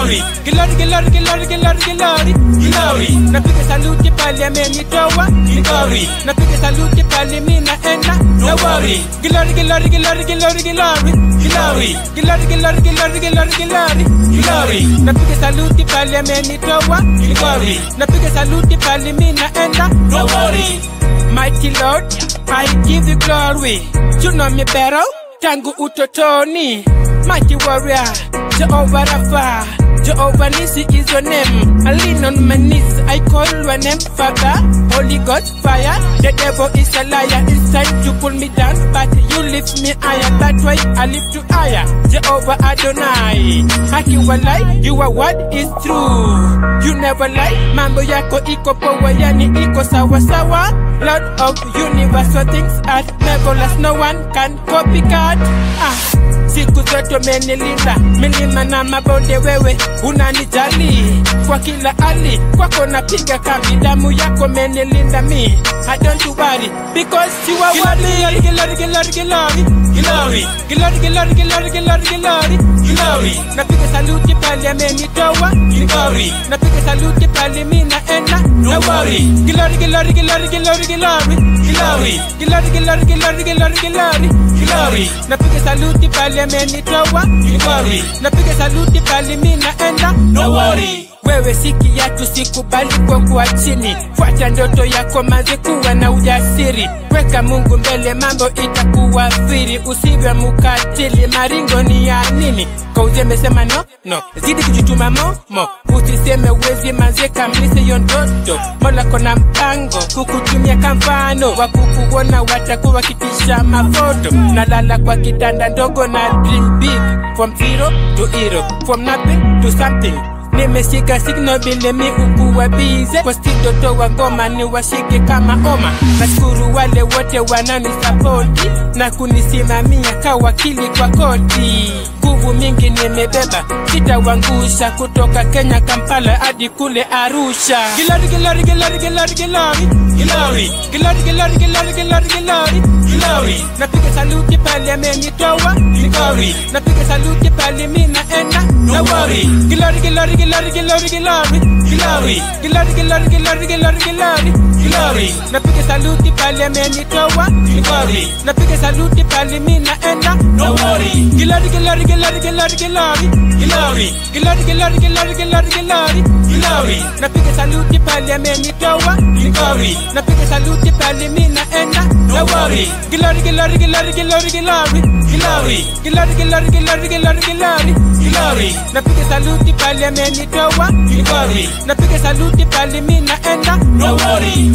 Glory, glory, glory, glory, glory, glory, glory. Napiga saluti pale amenitoa glory. Napiga saluti pale mimi naenda no worry. Glory, glory, glory, glory, glory, glory. Glory, glory, glory, glory, glory, glory. Napiga saluti pale amenitoa glory. Napiga saluti pale mimi naenda no worry. Mighty Lord, I give you glory. You know me better tangu utotoni. Mighty warrior, Jehovah Rapha. Jehovah Nisi is your name. I lean on my knees, I call your name, Father. Holy Ghost fire. The devil is a liar. It's time to pull me down, but you lift me higher. That's why I lift you higher. Jehovah Adonai. Haki walai, your word is true. You never lie. Mambo yako iko power, yani iko sawa sawa. Lord of universe, so things are marvelous. No one can copycat. Ah. Siku zote umenilinda milima na mabonde, wewe unanijali kwa kila hali, kwako napiga kambi, damu yako menilinda mi. I don't worry because you are worthy. Glory, glory, glory, glory, glory, glory, glory, glory, glory, glory. Napiga saluti pale amenitoa glory, napiga saluti pale mi naenda no worry. Glory, glory, glory, glory, glory, glory, glory, glory, glory, glory, glory, glory. Napiga saluti pale amenitoa glory, napiga saluti pale mi naenda no worry. Wewe si kiatu, sikubali kwa kuwa chini. Fuata ndoto yako, manze, kuwa na ujasiri. Weka Mungu mbele, mambo itakuwa siri. Usiwe mukatili, maringo ni ya nini? Kauze mesema no no, zidi kujituma mo mo, usiseme uwezi, manze, kamilise hiyo ndoto. Mola kona mpango kukutumia kamfano wa kukuona, watakuwa kitisha mafoto. Nalala kwa kitanda ndogo na dream big, from zero to hero, from nothing to something nimeshika signal vile mi ukuwa bize kwa studio toa ngoma ni washike kama oma nashukuru wale wote wananisapoti na kunisimamia ka wakili kwa koti nguvu mingi nimebeba sitawangusha kutoka kenya kampala hadi kule arusha gilari gilari gilari gilari gilari gilari gilari gilari gilari gilari gilari gilari napiga saluti pale amenitoa gilari napiga saluti pale mi naenda no worry gilari gilari gilari gilari gilari gilari gilari gilari gilari gilari gilari gilari napiga saluti pale amenitoa gilari napiga saluti pale mi naenda no worry gilari gilari gilari gilari gilari gilari gilari gilari gilari gilari gilari gilari napiga saluti pale amenitoa gilari napiga saluti pale mi naenda no worry gilari gilari gilari gilari gilari gilari gilari gilari gilari gilari gilari gilari napiga saluti pale amenitoa gilari napiga saluti pale mi naenda no worry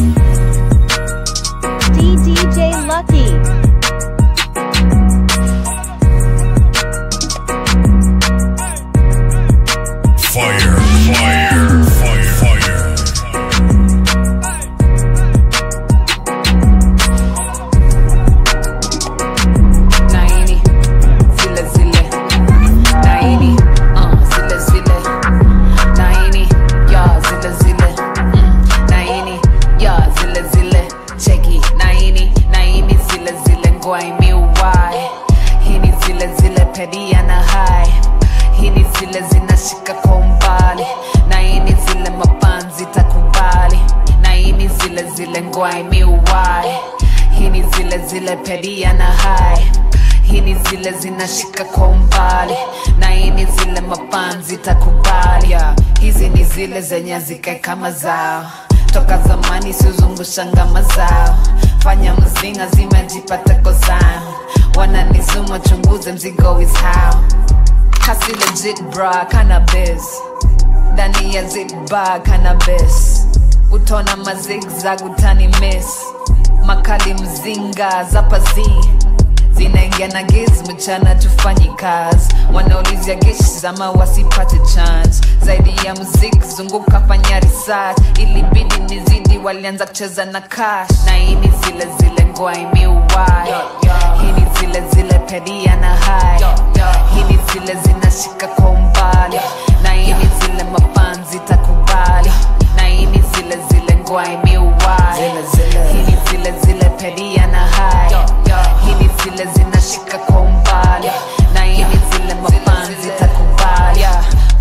DDJ Lucky. Fire, fire, fire, fire. Naini, zile zile. Naini, uh, zile zile. Naini, ya zile zile. Mm, Naini, ya zile zile. Cheki, naini, naini zile zile ngwai miwai. Hii ni zile zile pedia na hai. Hii ni zile zinashika kwa umbali. Naini zile mapanzi takubali. Naini zile zile ngwai miwai. Hii ni zile zile pedia na hai hii ni zile zinashika kwa umbali na hii ni zile mapanzi takubali yeah. hizi ni zile zenye zikae kama zao toka zamani siuzungusha ngama zao fanya mzinga zimejipata kozao wananizuma chunguze mzigo is how kasi legit bra cannabis ndani ya zitba cannabis utona mazigzag utani miss makali mzinga zapazi zinaingia na giz mchana tufanyi kazi wanaulizia geshi zama wasipate chance zaidi ya muziki zunguka fanya research ilibidi nizidi walianza kucheza na cash na hii ni zile zile ngwai miwai hii ni zile zile pedia na hai hii ni zile zinashika kwa umbali na hii ni zile mapanzi takubali na hii ni zile zile ngwai miwai hii ni zile zile pedia na hai hii ni zile zinashika kwa umbali na hii ni zile mapanzi takubali huwezi nipata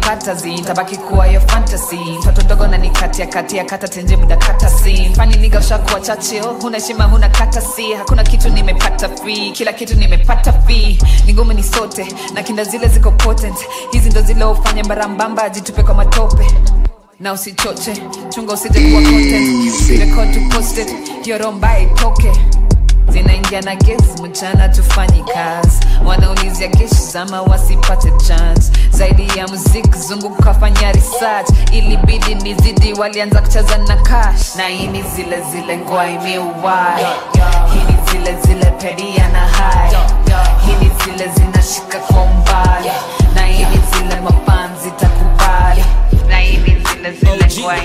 nitapata zi tabaki kuwa yo fantasy mtoto ndogo na nikatia katia kata tenje muda kata si fani niga ushakuwa chachio huna heshima huna kata si hakuna kitu nimepata free kila kitu nimepata fee ni ngumu ni sote na kinda zile ziko potent hizi ndo zile ufanye barambamba ajitupe kwa matope na usichoche chunga usije kuwa content usirekod to post it hiyo romba itoke zinaingia na gesi mchana tufanyi kazi wanaulizia keshi zama wasipate chance zaidi ya muziki zunguka fanya research ilibidi nizidi walianza kucheza na cash na hii ni zile zile ngwa imeuwai hii ni zile zile pedia na hai hii ni zile zinashika kwa umbali na hii ni zile mafanzi takubali na hii ni zile zile ngwa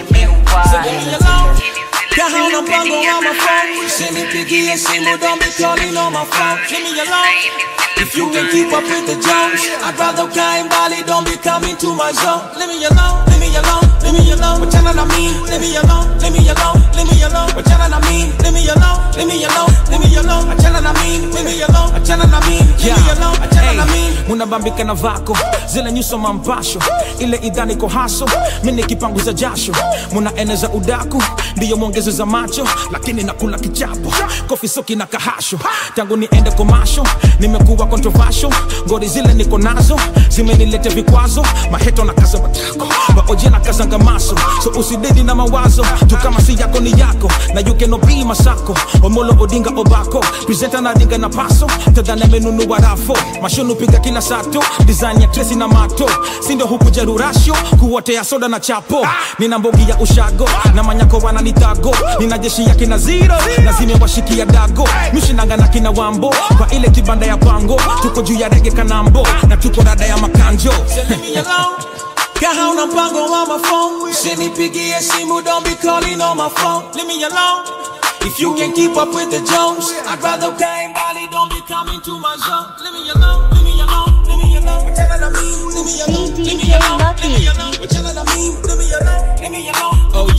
imeuwai Kahana mpango wa mafao Usinipigie simu don't be calling on my phone Leave me alone If you can keep up with the Jones I'd rather ukae mbali don't be coming to my zone Leave me alone, leave me alone, leave me alone Wachana na mimi, leave me alone, leave me alone, leave me alone Wachana na mimi, leave me alone, leave me alone, leave me alone Wachana na mimi, leave me alone, wachana na mimi, leave me alone, wachana na mimi munabambika na vako zile nyuso mampasho ile idhani ko haso mini kipanguza jasho munaeneza udaku ndiyo mwongezo za macho lakini nakula kichapo kofi soki na kahasho tangu niende komasho nimekuwa controversial ngori zile niko nazo zimenilete vikwazo maheto na kaza matako baoje na kazanga maso so usidedi na mawazo tu kama si yako ni yako na you cannot be masako omolo odinga obako presenta na dinga na paso tadhane menunua rafo mashonu piga kila sato design ya tresi na mato sindo huku jerurasho kuotea soda na chapo nina mbogi ya ushago na manyako wananitago nina jeshi ya kina zero na zimewashikia dago mishinanga na kina wambo kwa ile kibanda ya pango tuko juu ya rege kanambo na tuko rada ya makanjo Leave me alone Kahana mpango wa mafao Usinipigie simu don't be calling on my phone Leave me alone If you can keep up with the Jones I'd rather ukae mbali don't be coming to my zone Leave me alone, leave me alone, leave me alone Wachana na mimi, leave me alone, leave me alone, leave me alone Wachana na mimi, leave me alone, leave me alone OG,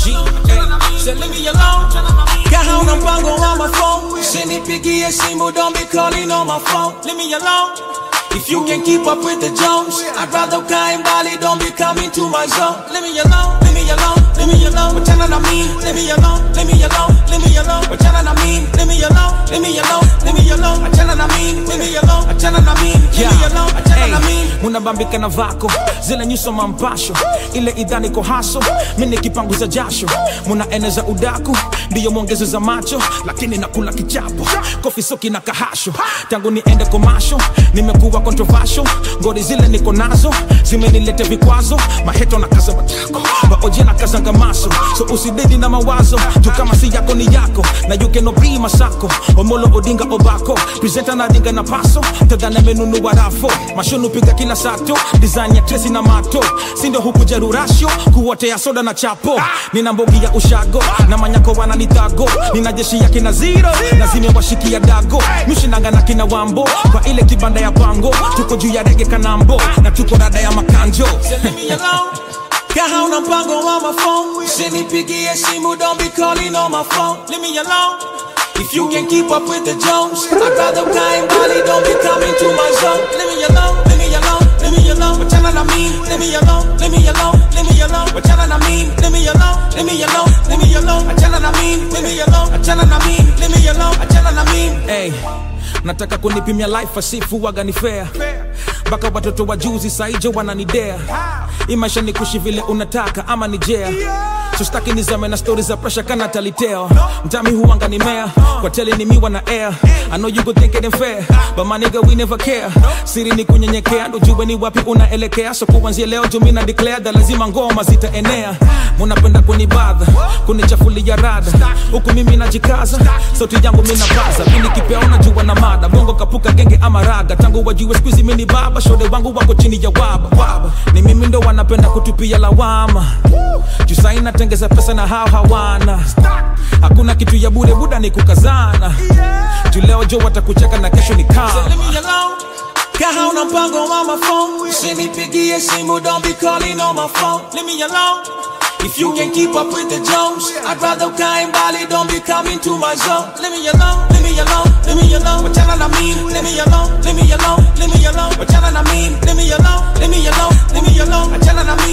Say leave me alone Kahana mpango wa mafao Usinipigie simu don't be calling on my phone Leave me alone If you can keep up with the Jones I'd rather ukae mbali don't be coming to my zone Leave me alone, leave me alone, leave me alone Wachana na mimi, leave me alone, leave me alone, leave me alone Wachana na mimi, leave me alone, leave me alone, leave me alone Wachana na mimi, leave me alone, wachana na mimi, leave me alone, wachana na mimi munabambika na vako zile nyuso mampasho ile idhani ko haso mini kipanguza jasho munaeneza udaku ndiyo mwongezo za macho lakini nakula kichapo kofi soki na kahasho tangu niende komasho nimekuwa controversial ngori zile niko nazo zimenilete vikwazo maheto na kaza matako baoje na kazanga maso so usidedi na mawazo tu kama si yako ni yako na you cannot be masako omolo odinga obako presenta na dinga na paso tadhana menunua rafo mashonu piga kila sato design ya tresi na mato sindo huku jerurasho kuotea soda na chapo nina mbogi ya ushago na manyako wananitago nina jeshi ya kina zero na zimewashikia dago mishinanga na kina wambo kwa ile kibanda ya pango tuko juu ya rege kanambo na tuko rada ya makanjo Leave me alone Kahana mpango wa mafao Usinipigie simu don't be calling on my phone Leave me alone If you can keep up with the Jones I'd rather ukae mbali don't be coming to my zone Leave me alone, leave me alone, leave me alone Wachana na mimi, leave me alone, leave me alone, leave me alone Wachana na mimi, leave me alone, leave me alone, leave me alone Wachana na mimi, leave me alone, wachana na mimi, leave me alone, wachana na mimi hey, nataka kunipimia life asifu waga ni fair mpaka watoto wa juzi saijo wananidea hii maisha ni kushi vile unataka ama ni jea sostaki nizame na stori za presha kana taliteo mtami huanga ni mea kwa tele ni miwa na air I know you could think it ain't fair but my nigga we never care siri ni kunyenyekea ndo jue ni wapi unaelekea so kuanzia leo jumi na declare da lazima ngoma zitaenea munapenda kunibadha kunichafulia rada huku mimi najikaza sauti yangu minabaza mini kipea unajua na mada bongo kapuka genge ama raga tangu wajue skuizi mini baba shode wangu wako chini ya waba waba ni mimi ndo wanapenda kutupia lawama jusai natengeza pesa na hao hawana hakuna kitu ya bure buda ni kukazana juleo jo watakucheka na kesho ni kama Leave me alone Kahana mpango wa mafao Usinipigie simu don't be calling on my phone Leave me alone If you can keep up with the Jones I'd rather ukae mbali don't be coming to my zone Leave me alone, leave me alone, leave me alone Wachana na mimi, leave me alone, leave me alone, leave me alone Wachana na mimi, leave me alone, leave me alone, leave me alone Wachana na mimi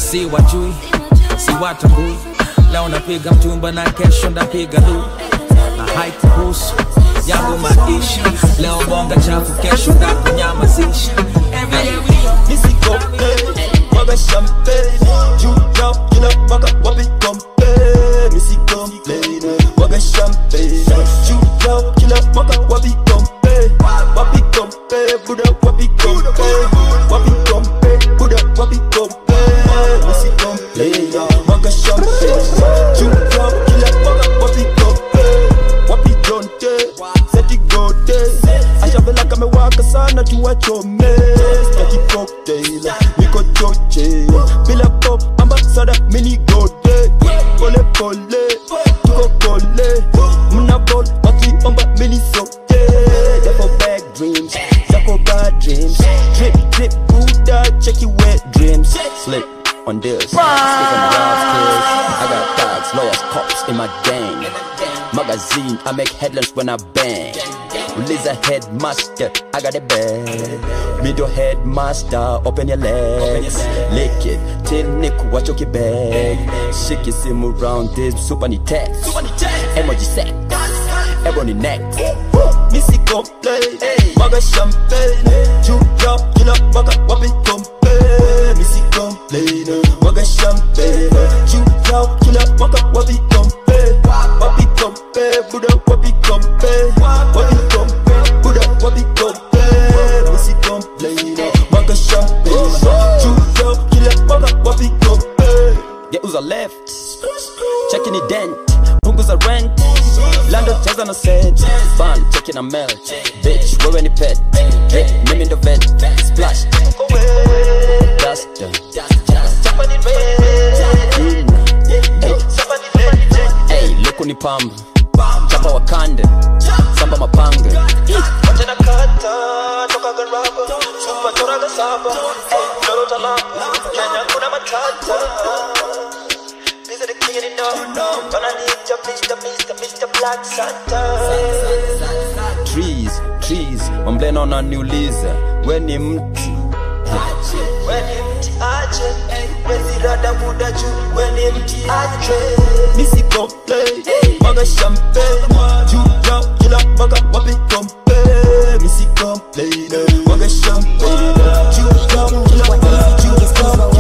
si wajui si watambui leo napiga mtumba na kesho ndapiga lu na haikuhusu yangu maisha leo bonga chafu kesho ndakunyamazisha Missy Compay, waga champagne Juu yao kila mwaka wapi Compay Missy Compay, waga champagne Juu yao kila mwaka wapi Compay Wapi Compay, Buddha wapi Compay Wapi Compay, Buddha wapi Compay Missy Compay, waga champagne Juu yao kila mwaka wapi Compay Wapi Jonte, seti gote Ashavela kamewaka sana tuwachome Staki cocktail, niko choche Bila pop, ambasada mini gote Pole pole, tuko kole Muna ball, wakiomba mini sote Yako bad dreams, zako bad dreams Drip, drip, Buddha, check your wet dreams Slip on this, stick on the wild skills I got thugs, lawyers, cops in my gang Magazine, I make headlines when I bang Release a headmaster, I got a bag Middle headmaster, open your legs Lick it, till Nick watch your bag Shake your sim around this super ni text Emoji sex, ebony next Missy complain, waga champagne Juu yao kila mwaka wapi complain Missy complain, waga champagne Juu yao kila mwaka wapi complain Wapi complain, Buddha wapi complain Wapi complain, Buddha wapi complain Missy complain, waga champagne Juu yao kila mwaka wapi complain Geuza left, checking it dent punguza rent lando cheza na set ban cheki na melt bitch wewe ni pet hey, mimi ndo vet splash duster chapa ni red hey luku ni pamba chapa wakande samba mapanga watena kata toka garaba super toraga saba hey, lolo talamba kenya kuna matata These are the king of the no, no. Gonna need your Mr. Mr. Mr. Black Santa. Trees, trees, mamblena unaniuliza we ni mti we ni mti aje wezirada muda juu we ni mti aje misi complain waga champagne juu yao kila mwaka wapi complain misi complain waga champagne juu yao kila mwaka juu yao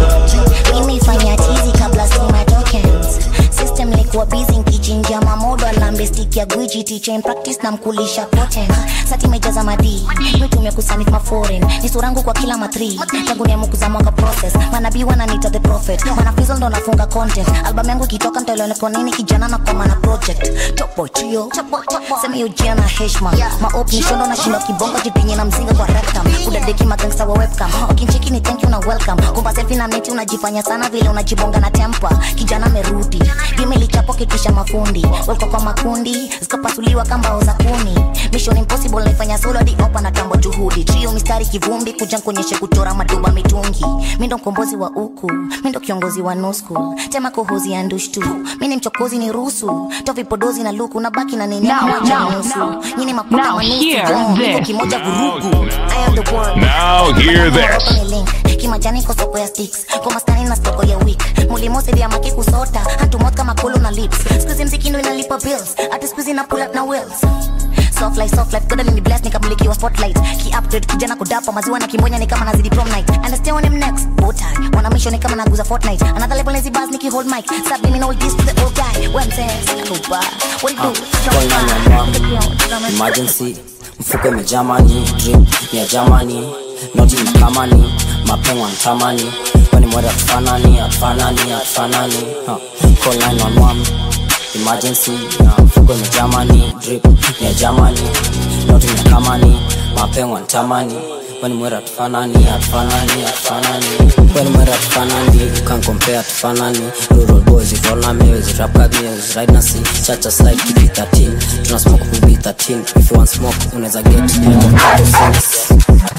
kila nimefanya tizi kabla sima tokens system likuwa busy nkichinja mamodo alambe stick ya gwiji teacher in practice na mkulisha poten sati mejaza madii mitumia kusanif maforeign ni surangu kwa kila matri tangu niamu kuzamwanga process manabii wananita the prophet manafizo ndo nafunga content album yangu ikitoka ntaeleweka nini kijana na koma na project topo trio sema hiyo jia na heshma maop nishondo na shindo kibongo jipinye na mzinga kwa rectum kudadeki magangsta wa webcam wakincheki ni thank you na welcome kumba selfie na meti unajifanya sana vile unajibonga na tempa kijana merudi game ilichapo kitisha mafundi walikuwa kwa makundi zikapasuliwa kambao za kuni mission impossible naifanya solo hadi opa na tambo juhudi trio mistari kivumbi kuja kuonyeshe kuchora maduba mitungi mi ndo mkombozi wa uku mi ndo kiongozi wa nusku tema kohozi ya ndushtu mi ni mchokozi ni rusu tovipodozi na luku na baki na nini Now, moja now, nusu nyini makuta Now manusu hear jo, niko this. kimoja Now vurugu I am the world. Now hear this. Kwenye link kimajani ko soko ya sticks kwa maskani na soko ya week mulimosi vya maki kusota hatumot kama kulu na lips skuizi mziki ndo inalipa bills ati skuizi na pull up na wills soft life soft life goda ni bless nikamulikiwa spotlight ki upgrade kijana kudapa maziwa na kimbonya ni kama nazidi prom night and I stay on him next botai wana mission ni kama naguza fortnite another level lazy buzz niki hold mic subliminal this to the old guy when saying sina kuba what do Calling on your mom. Emergency, mfuko imejamani, drip ni ya Germany, noti mkamani, mapengo antamani, kwani mwere atufanani, atufanani, atufanani. Huh. Call 911. Emergency, na mfuko imejamani, drip ni ya Germany, noti mkamani, mapengo antamani, kwani mwere atufanani, atufanani, atufanani. Kwani mwere atufanani, you can't compare atufanani. Rural boys, you roll na me, with rap cut me, with ride na see, chacha slide, keep it 13. Tuna smoke, we be 13. If you want smoke, unaweza get, niko 36.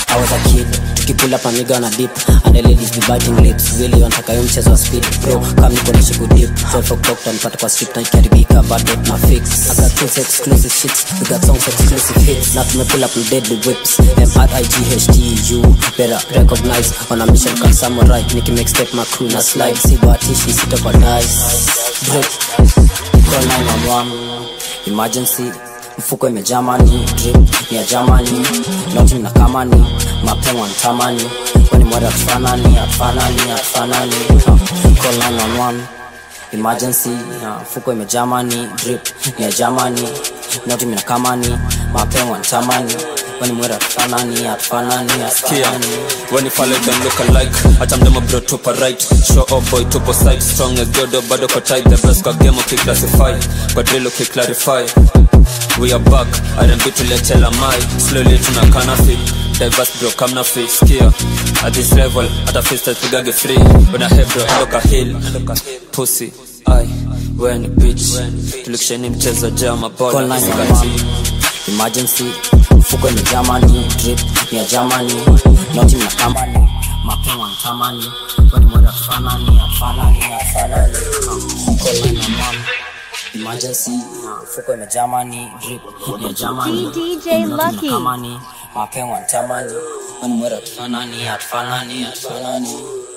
I was a kid tukipull up amiga na dip and the ladies be biting lips really wanataka hiyo mchezo wa speed bro kama niko na shiku dip 12 o'clock tanipata kwa street na ikiharibika bado na fix I got tools exclusive shits we got songs exclusive hits na tumepull up with deadly whips M-R-I-G-H-T you better recognize on a mission kama samurai niki make step my crew na slide si bahatishi sitoka dice drip call 911 emergency mfuko imejaa mani drip ni ya jamani noti na kamani mapema ntamani kwani mwari atufanani atufanani atufanani Uh, call 911 emergency uh, mfuko imejaa mani drip ni ya jamani noti mina kamani mapema ntamani kwani mwari atufanani atufanani Kia, atufanani when you follow them look alike hata mdema bro tupo right show up boy tupo side strong as jodo bado kwa tight the best kwa game ukiclassify kwa drill ukiclarify we are back R&B tuletela mai slowly tunakana fit diverse bro come na fit skia at this level hata fista tupigage free when I head bro ndoka hill pussy ai when bitch tulikisheni mchezo jama Call bola 911. emergency mfuko imejaa mani drip ni ya jamani noti mna kamani mapema ntamani kwani mwenda tufanani atufanani atufanani Call 911. emergency uh, mfuko imejaa mani drip ni ya jamani DJ Noti mna Lucky. kamani mapema ntamani kwani mwenda tufanani atufanani atufanani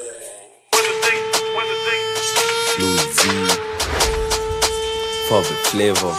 Father flavor.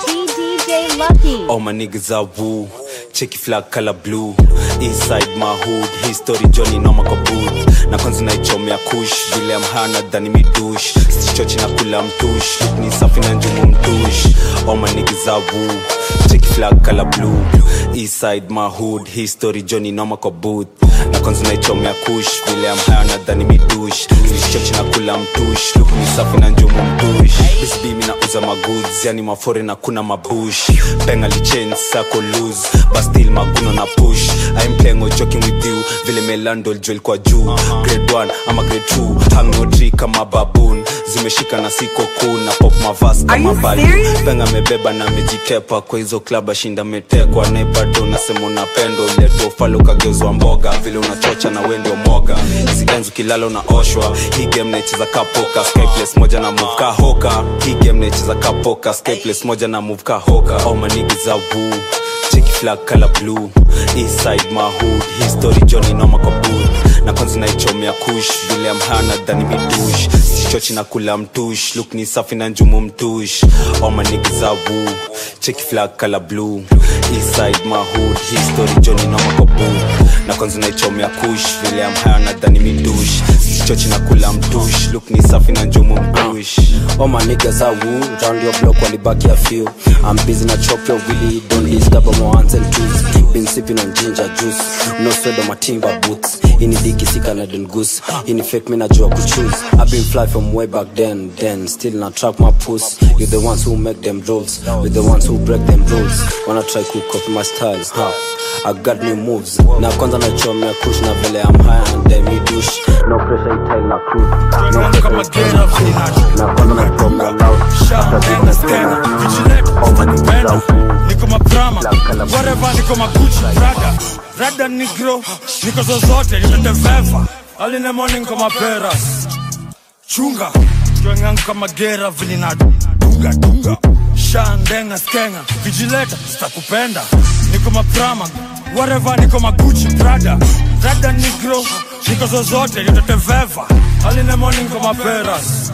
DJ Lucky. All my niggas are woo. Checky flag color blue. Inside my hood, history Johnny noma kwa booth. Na kwanza naichomea kush, vile amhana dhani midush. Sichochi na kula mtush, look ni safi na njumu mtush. All my niggas are woo. Checky flag color blue. Inside my hood, history Johnny noma kwa booth. Na kwanza naichomea kush, vile amhana dhani midush. Sichochi na kula mtush, look ni safi na njumu mtush. This be mi nauza magoods, yani mafore na kuna mabush. Penga lichange sako loose, but still maguno na push. I'm playing or joking with you, vile melando jewel kwa juu. Grade 1 ama grade 2, hang no tree kama baboon. Zimeshika na siko cool na pop mavas kama balu. Penga mebeba na mejitepa kwa hizo club ashinda metekwa na bado unasema unapendo leto falo kageuzwa mboga vile unachocha na wewe ndio moga. Hizi enzi ukilala unaoshwa. Hii game naicheza ka poker, skyplace moja na move ka hoka. Hii game naicheza ka poker, skyplace moja na move ka hoka. All my niggas are woo. Check flag color blue Inside my hood History Johnny noma kwa booth Na kwanza naichomea kush Vile amhana dhani midush Sichochi na kula mtush Look ni safi na njumu mtush All my niggas are woo Check flag color blue Inside my hood History Johnny noma kwa booth Na kwanza naichomea kush Vile amhana dhani midush Sichochi na kula mtush Look ni safi na njumu mtush All my niggas are woo, round your block walibaki a few. I'm busy na chop your willy, don't disturb my ones and twos. Been sipping on ginger juice, no sweat on my timber boots. Ini diki si Canadian goose, ini fake me najua kuchoose. I've been fly from way back then, then still not trap my puss. You the ones who make them rolls, we the ones who break them rules. Wanna try to copy my style, huh? I got new moves. Na kwanza nachomea kush na vile I'm high and then me douche. No pressure itai na cruise. No pressure itai na cruise. Na kwanza nachomea loud. After business tena. All my niggas are woo. niko maprama whatever niko maguchi rada rada nigro niko zozote nimeteveva aline morning niko maperas chunga jwengangu kama gera vili na dunga dunga shandenga skenga vijileta sitakupenda niko maprama whatever niko maguchi prada rada nigro niko zozote niteteveva aline morning niko maperas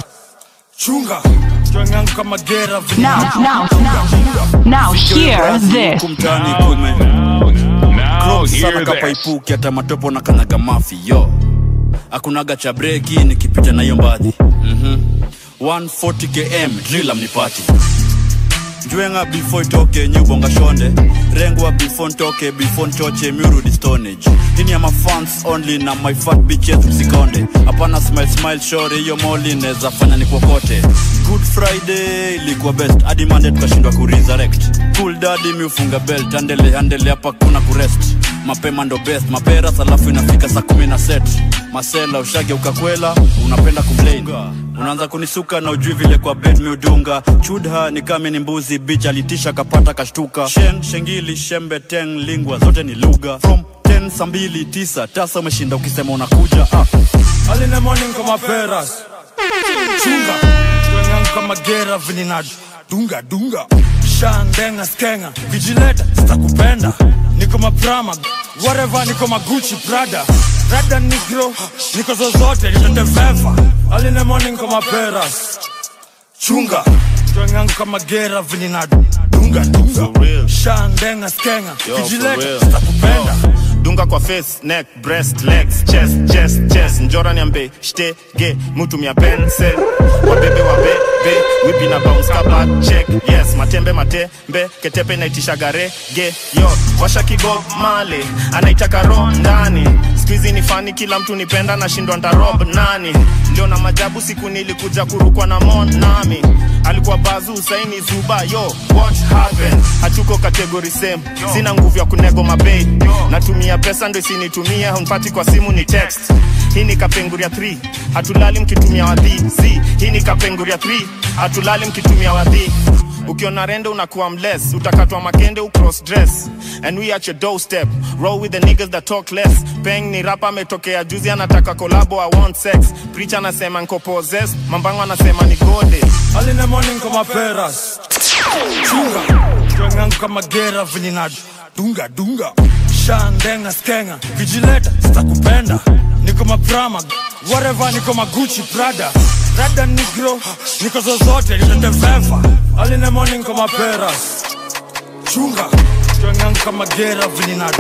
chunga jwengangu kama gera vili na Now, now, now, now, hear this. kumtani kume Close sana kapaipuki hata matopo na kanyaga mafi yo akunaga cha breki nikipita na hiyo mbadhi mm 140 km drila mnipati njwenga before itoke nyubonga shonde rengwa before ntoke before nchoche miurudi stonage hini ya mafans only na my fat bitches msikonde hapana smile smile shore hiyo moli neza fanya ni kokote good friday ilikuwa best hadi mande tukashindwa kuresurrect cool daddy miufunga belt andele andele hapa kuna kurest mapema ndo best maperas alafu inafika saa kumi na set masela ushage ukakwela unapenda kumplain unaanza kunisuka na ujui vile kwa bed miudunga chudha ni kame ni mbuzi bich alitisha kapata kashtuka shen shengili shembe teng lingwa zote ni lugha from 10 saa mbili tisa tasa umeshinda ukisema unakuja ah. Early in the morning kama peras chunga twengangu kama gera vinina dunga dunga shandenga skenga kijileta sitakupenda niko maprama whatever niko maguchi prada rada nigro niko zozote nitateveva Early in the morning kama peras chunga twengangu kama gera vinina dunga dunga shandenga skenga Yo, for kijileta real. sitakupenda dunga kwa face neck breast legs chest chest chest njora niambe shtege mutumia pencil wabebe wabebe wipi na bounce kaba check yes matembe matembe ketepe inaitisha garege yo washa kigo male anaitaka ro ndani skuizi ni fani kila mtu nipenda nashindwa ntarob nani ndio na majabu siku nilikuja kurukwa na mon nami alikuwa bazu saini zuba yo what happened hatuko kategori same sina nguvu ya kunego mabei natumia pesa ndo isinitumia hunpati kwa simu ni text hii ni kapenguria 3 hatulali mkitumia wadhi z hii ni kapenguria 3 hatulali mkitumia wadhi ukiona rende unakuwa mless utakatwa makende ucross dress and we at your doorstep roll with the niggas that talk less peng ni rapa ametokea juzi anataka kolabo i want sex preacher anasema nko possessed mambango anasema ni gode Early in the morning kama peras chunga twengangu kama gera vinina dunga dunga shandenga skenga kijileta sitakupenda niko maprama whatever niko maguchi prada rada nigro niko zozote nitateveva Early in the morning kama peras chunga twengangu kama gera vinina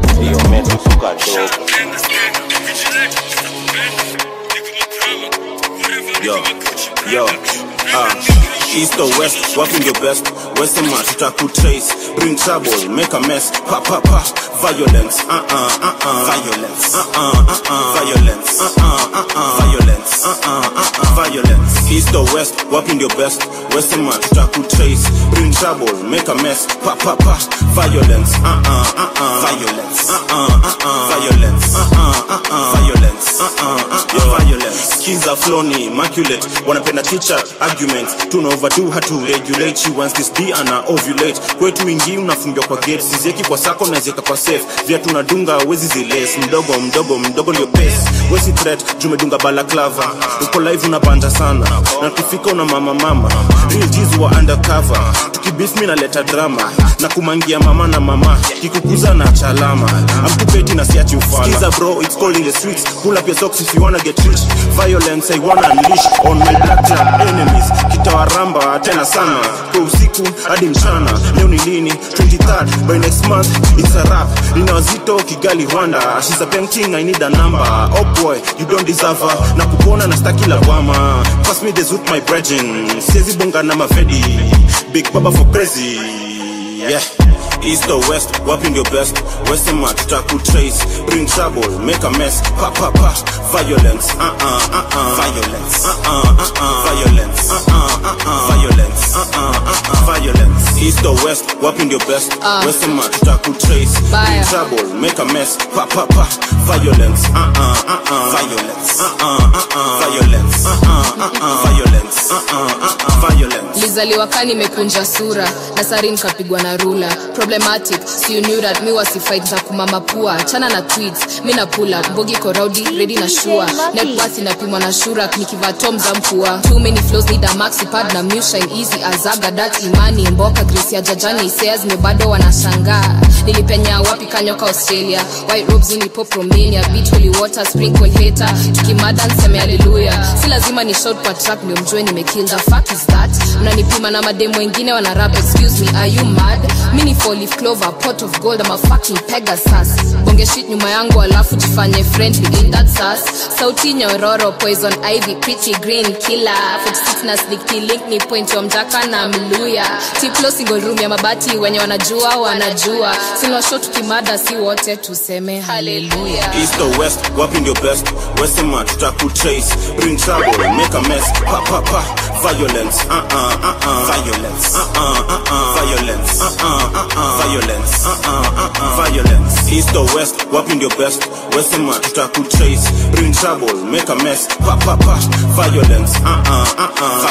Yo, yo, uh, east or west, wapi your best wesema tutakutrace bring trouble make a mess pa pa pa violence uh uh uh uh violence uh uh uh uh violence uh uh uh uh violence uh uh uh uh violence east or west wapi your best wesema tutakutrace bring trouble make a mess pa pa pa violence uh uh uh uh violence uh uh uh uh violence uh uh uh uh violence uh uh uh uh violence skiza floni immaculate wanapenda teacher arguments tuna overdo hatu regulate you once this be ana ovulate kwetu ingi unafungiwa kwa gate sizieki kwa sako nazieka kwa safe vya tunadunga wezi ziles mdogo mdogo mdogo ndio pace wezi threat jumedunga balaklava uko live unabanja sana na tukifika una mama mama real G's wa undercover tukibif mi naleta drama na kumangia mama na mama kikukuza na chalama amkupeti na siachi ufala Skiza bro it's cold in the streets pull up your socks if you wanna get rich violence I wanna unleash on my black club enemies kitawaramba tena sana kwa usiku hadi mchana leo ni lini 23rd by next month it's a rap nina wazito kigali rwanda she's a painting I need a number oh boy you don't deserve her na kupona na staki lawama pass me the zoot my brethren siezi bonga na mavedi big baba for crazy yeah East or west, wapi ndio best wesema tutakutrace bring trouble make a mess pa pa pa violence uh uh uh uh violence uh uh uh uh violence uh uh uh uh violence uh uh uh uh violence east or west wapi ndio best Ah. wesema tutakutrace bring Baya. trouble make a mess pa pa pa violence uh uh uh uh violence uh uh uh uh violence uh uh uh uh violence uh uh uh uh violence lizaliwa ka nimekunja sura na sari nikapigwa na rula problematic si you knew that mi wasifight za kumama pua chana na tweets mi na pula mbogi koraudi redi na shua netbas inapimwa na shurak nikivaa tom za mpua too many flows need a maxi pad na mushine easy azaga dat imani mboka grace ya jajani isea zime bado wanashangaa nilipenya wapi kanyoka australia white robes unipop romania beat holy water sprinkle hater tukimada nseme haleluya si lazima ni short kwa track ndio mjue nimekill the fuck is that mnanipima na mademu wengine wana rap excuse me are you mad mini four leaf clover pot of gold ama fucking pegasus bonge shit nyuma yangu alafu jifanye friendly in that sas sauti nyororo poison ivy pretty green killer 46 na sneaky link ni point wa mjaka na mluya tiplo single room ya mabati wenye wanajua wanajua sinwasho tukimada si wote tuseme haleluya East or west, wapi ndio best wesema tutakutrace bring trouble make a mess pa pa pa violence uh uh uh uh violence uh uh uh uh violence uh uh uh uh violence uh uh uh uh violence east or west wapi ndio best wesema tutakutrace bring trouble make a mess pa pa pa violence uh uh uh uh JK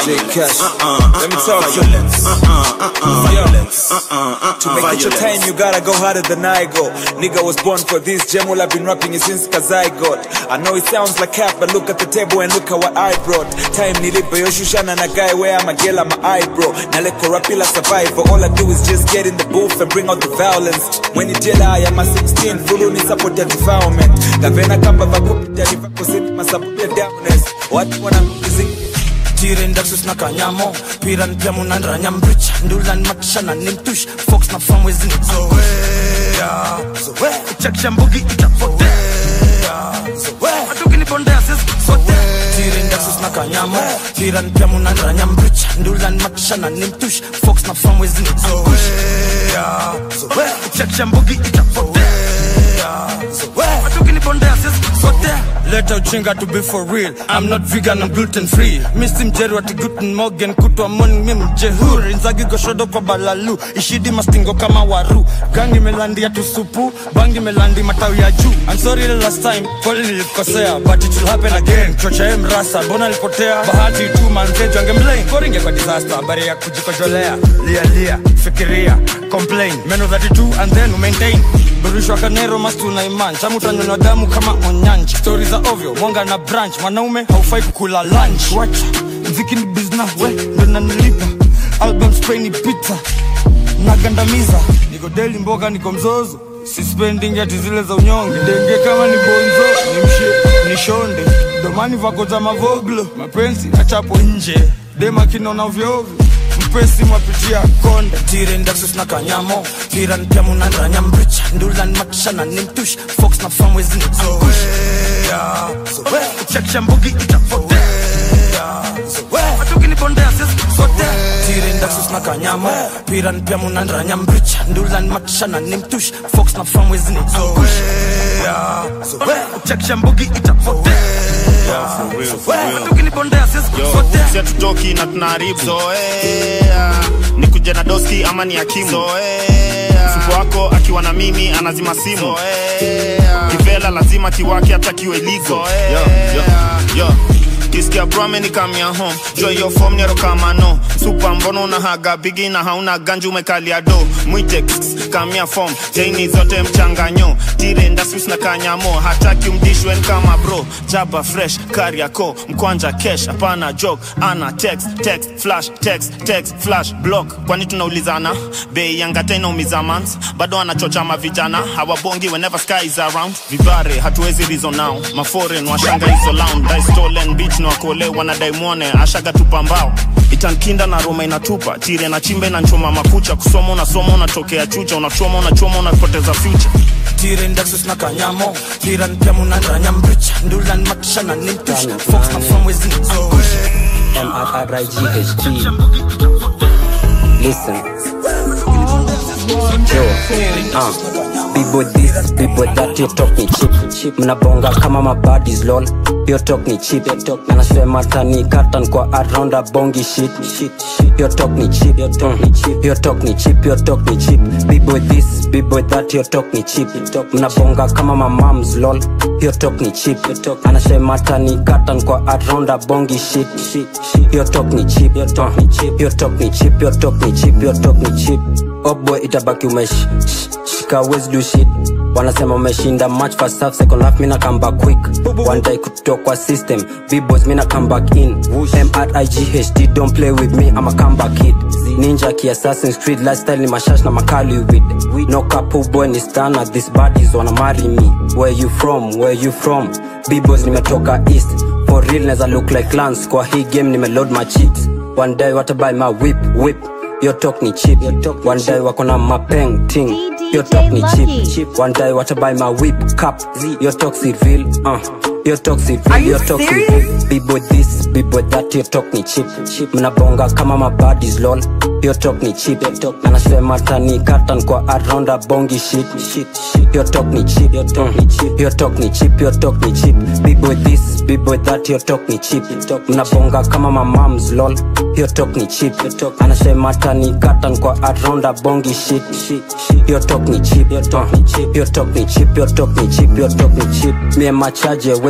cash. Uh-uh, Let me uh-uh, talk to you. violence. Uh-uh, uh-uh, violence. Uh-uh, uh-uh, To make it your time, violence. you gotta go harder than I go. Nigga was born for this. Gemol, I've been rapping it since Kazygot. I know it sounds like cap, but look at the table and look at what I brought. Time nilipo yoshushana na guy where I'm a girl, I'm a eyebrow. Now let Korapila survive, but all I do is just get in the booth and bring out the violence. When you tell I am a 16, full on support your defilement. Gavena kamba vakupita nivakusini masabuti ya downers. Watu wana music tirendaksus na kanyamo piran pia munanranya mbricha ndulan matishana ni mtush fox na famwezini zoea zoea chakisha mbugi itapotea zoea hatukinipondea sisi sote tirendaksus na kanyamo piran pia munanranya mbricha ndulan matishana ni mtush fox na famwezini zoea zoea chakisha mbugi itapotea zoea hatukinipondea sisi sote leta uchinga to be for real i'm not vegan i'm gluten free misi mjeri wati guten morgan kutwa morning mi mjehuri nzagi goshodo kwa balalu ishidi mastingo kama waru gangi melandi ya tusupu bangi melandi matawi ya juu i'm sorry the last time kweli nilikosea but it will happen again chocha em rasa mbona nilipotea bahati tu manzejo angemlain koringe kwa disaster habari ya kujikojolea lia lia fikiria complain meno 32 and then maintain burishwa kanero mastu na iman chamu utanyonywa damu kama onyanji stori za ovyo mwanga na branch mwanaume haufai kukula lunch wacha mziki ni bizna we ndo nanilipa album spray ni pizza nagandamiza niko deli mboga niko mzozo sispending ati zile za unyonge denge kama ni bonzo ni mshe ni shonde domani vako za mavoglo mapenzi achapo nje dema kinona vyovyo mpesi mwapitia konde tirendaksus na kanyamo piran pia munanranya mbricha ndulan matishana ni mtush fox na famwezini angush zoea chakisha mbugi itapotea zoea hatukinipondea sisi sote tirendaksus na kanyamo piran pia munanranya mbricha ndulan matishana ni mtush fox na famwezini angush zoea chakisha mbugi itapotea zoea hatukinipondea sisi Yo, sote si hatutoki na tunaharibu zoea ni kuja na doski ama ni akimu zoea mfuko wako akiwa na mimi anazima simu zoea kivela lazima kiwake hata kiwe ligo yo, yo, yo. kisikia brame ni kamia home jo hiyo fom nyero kama no supa mbono una haga bigi na hauna ganju umekalia do mwite kss, kamia fom jaini zote mchanganyo tire ndasus na kanyamo hataki umdishwen kama bro jaba fresh kariako mkwanja kesh hapana joke ana text text flash text text flash block kwani tunaulizana bei yangata inaumiza mans bado anachocha mavijana hawabongi whenever sky is around vibare hatuwezi rizo nao maforen washanga hizo lounge dai stolen beach na wakole wanadai mwone ashaga tupambao itankinda na roma inatupa tire na chimbe na nchoma makucha kusoma unasoma unatokea chucha unachoma unachoma unapoteza future tirendaksus na kanyamo piran pia munanranya mbricha ndulan matishana ni mtush fox na famwezini angush M-R-R-I-G-H-T Listen Yo, uh, Bibo this, bibo that, you talk ni cheap cheap Mnabonga kama mabadis lol Yo talk ni cheap Na nasema tani katan kwa around a bongi shit shit shit Yo talk ni cheap Yo talk ni cheap Yo talk ni cheap Yo talk ni cheap Bibo this, bibo that, yo talk ni cheap Mnabonga kama mamams lol Yo talk ni cheap Anasema tani katan kwa around a bongi shit shit shit Yo talk ni cheap Yo talk ni cheap Yo talk ni cheap Yo talk ni cheap Yo talk ni cheap Oh boy itabaki umesh sh- shika wezi do shit wanasema umeshinda match first half second half mina come back quick one day kutoka kwa system b-boys mina come back in m-r-i-g-h-t don't play with me I'm a comeback kid ninja ki assassin street lifestyle ni mashash na makali with no couple boy ni stana these bodies wanna marry me where you from where you from b-boys nimetoka east for real neza look like clans kwa hii game nimeload my cheats one day watabuy my whip whip Yo talk ni cheap One day wako na mapeng ting Yo talk ni cheap One day watabuy my whip cup Yo talk si real uh. Yo talk si Are real you Yo talk si serious? real Bibo this, bibo that Yo talk ni cheap Mnabonga kama mabadis lol Yo talk ni cheap Anasema tani katan kwa around a bongi shit Yo talk ni cheap Yo talk ni cheap Yo talk ni cheap Yo talk ni cheap Bibo this, bibo that Yo talk ni cheap Mnabonga kama mamams lol Yo talk ni cheap Anasema tani katan kwa around a bongi shit Yo talk ni cheap Yo talk ni cheap Yo talk ni cheap Yo talk ni cheap Yo talk ni cheap Me and my charge wezi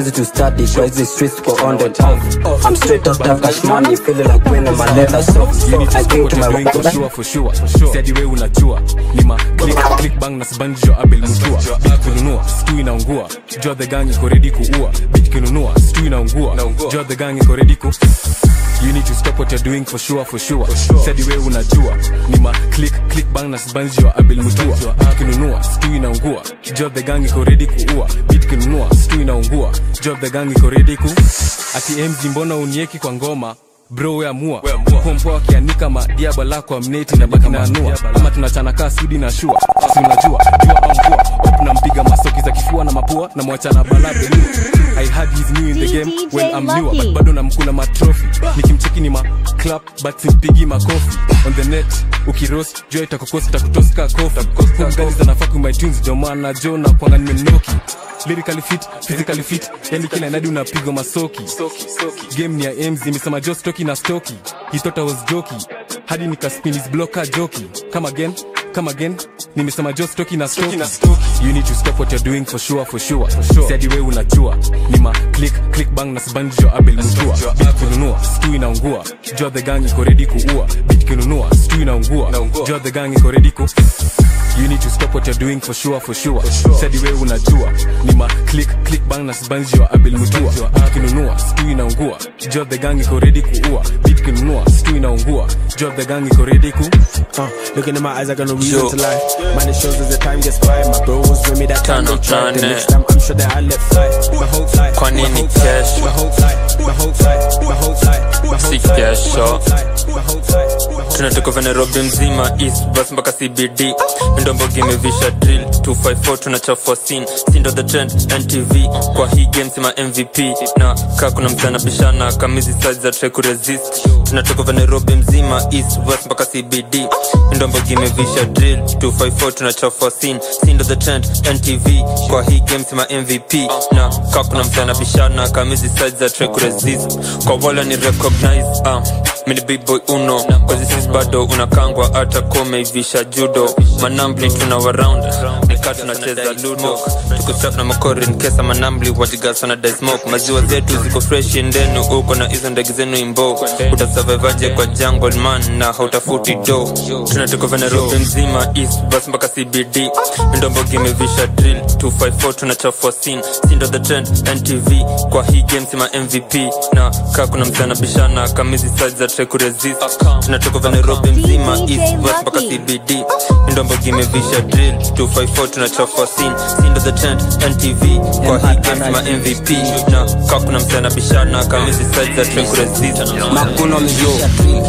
crazy to study kwa hizi streets kwa on and off I'm straight up that cash money feeling like winning my leather so so I think to my doing for sure for sure Said we unajua ni ma click click bang na sibanjo abel mtua beat kununua stu inaungua jua the gang iko ready kuua beat kununua stu inaungua jua the gang iko ready ku You need to stop what you're doing for sure for sure, Said we unajua ni ma click click bang na sibanjo abel mtua beat kununua stu inaungua jua the gang iko ready kuua beat kununua stu inaungua jua the gang iko ready ku ati MG mbona unieki kwa ngoma bro we amua pompo akianika madiaba lako amneti na baki na anua ama tunachana kaa sudi na shua si unajua jua au mvua op nampiga masoki za kifua na mapua na mwachana bala belu I had his new in the game when I'm newer but bado namkula matrofi nikimcheki ni ma clap but simpigi makofi on the net ukiroast jua itakokosi takutoska kofi kumgani zanafaa ku my tunes ndio maana jo na kwanga nimenoki lyrically fit physically fit yani kila nadi unapigwa masoki game ni ya mz imesema jo stoki na stoki he thought i was joki hadi nikaspin his blocker joki come again come again nimesema jo stoki na stoki you need to stop what you're doing for sure for sure said we unajua ni ma click click bang na sibanjo abel mtua beat kununua stu inaungua jua the gang iko ready kuua beat kununua stu inaungua jua the gang iko ready ku You need to stop what you're doing for sure for sure, Said we unajua ni ma click click bang na sibanjo abel mtua beat kununua stu inaungua jua the gang iko ready kuua beat kununua stu inaungua jua the gang iko ready ku Uh, looking in my eyes, I got no reason to lie. Man, it shows as the time gets by. My bro was with me that time they tried. The next time, I'm sure that I let fly. My whole fly. Kwa my nini whole fly, kesho? My whole fly. My whole fly. My whole fly. My si whole fly. kesho My whole fly. tunatoka vya nairobi mzima east bus mpaka cbd ndombogi imevisha drill 254 tunachafua scene sindo the trend ntv kwa hii game sima mvp na kaa kuna mzana bishana kamizi size za try kuresist tunatoka vya nairobi mzima east west mpaka cbd ndombogi imevisha drill 254 tunachafua scene sindo the trend ntv kwa hii game sima mvp na kaa kuna mzana bishana kamizi size za try kuresist kwa wala ni recognize uh, mini big boy uno kwazi sis bado unakangwa hata komeivisha judo manambli tuna waround nikaa tunacheza ludo tukustrap na makorin kesa manambli wajigasana daismok maziwa zetu ziko fresh ndenu uko na hizo ndege zenu imbo utasurvivaje kwa jungle man na hautafuti do tunatoka vya nairobi mzima east bus mpaka cbd ndombogi imevisha drill 254 tunachafua scene sindo the trend ntv kwa hii game sima mvp na kaa kuna msana bishana kamizi size za try kuresist tunatoka vya nairobi mzima east west mpaka cbd ndombogi imevisha drill 254 tunachafua scene sindo the trend ntv kwa hii game sima mvp na kaa kuna msana bishana kamizi size za try kuresist makuno mzio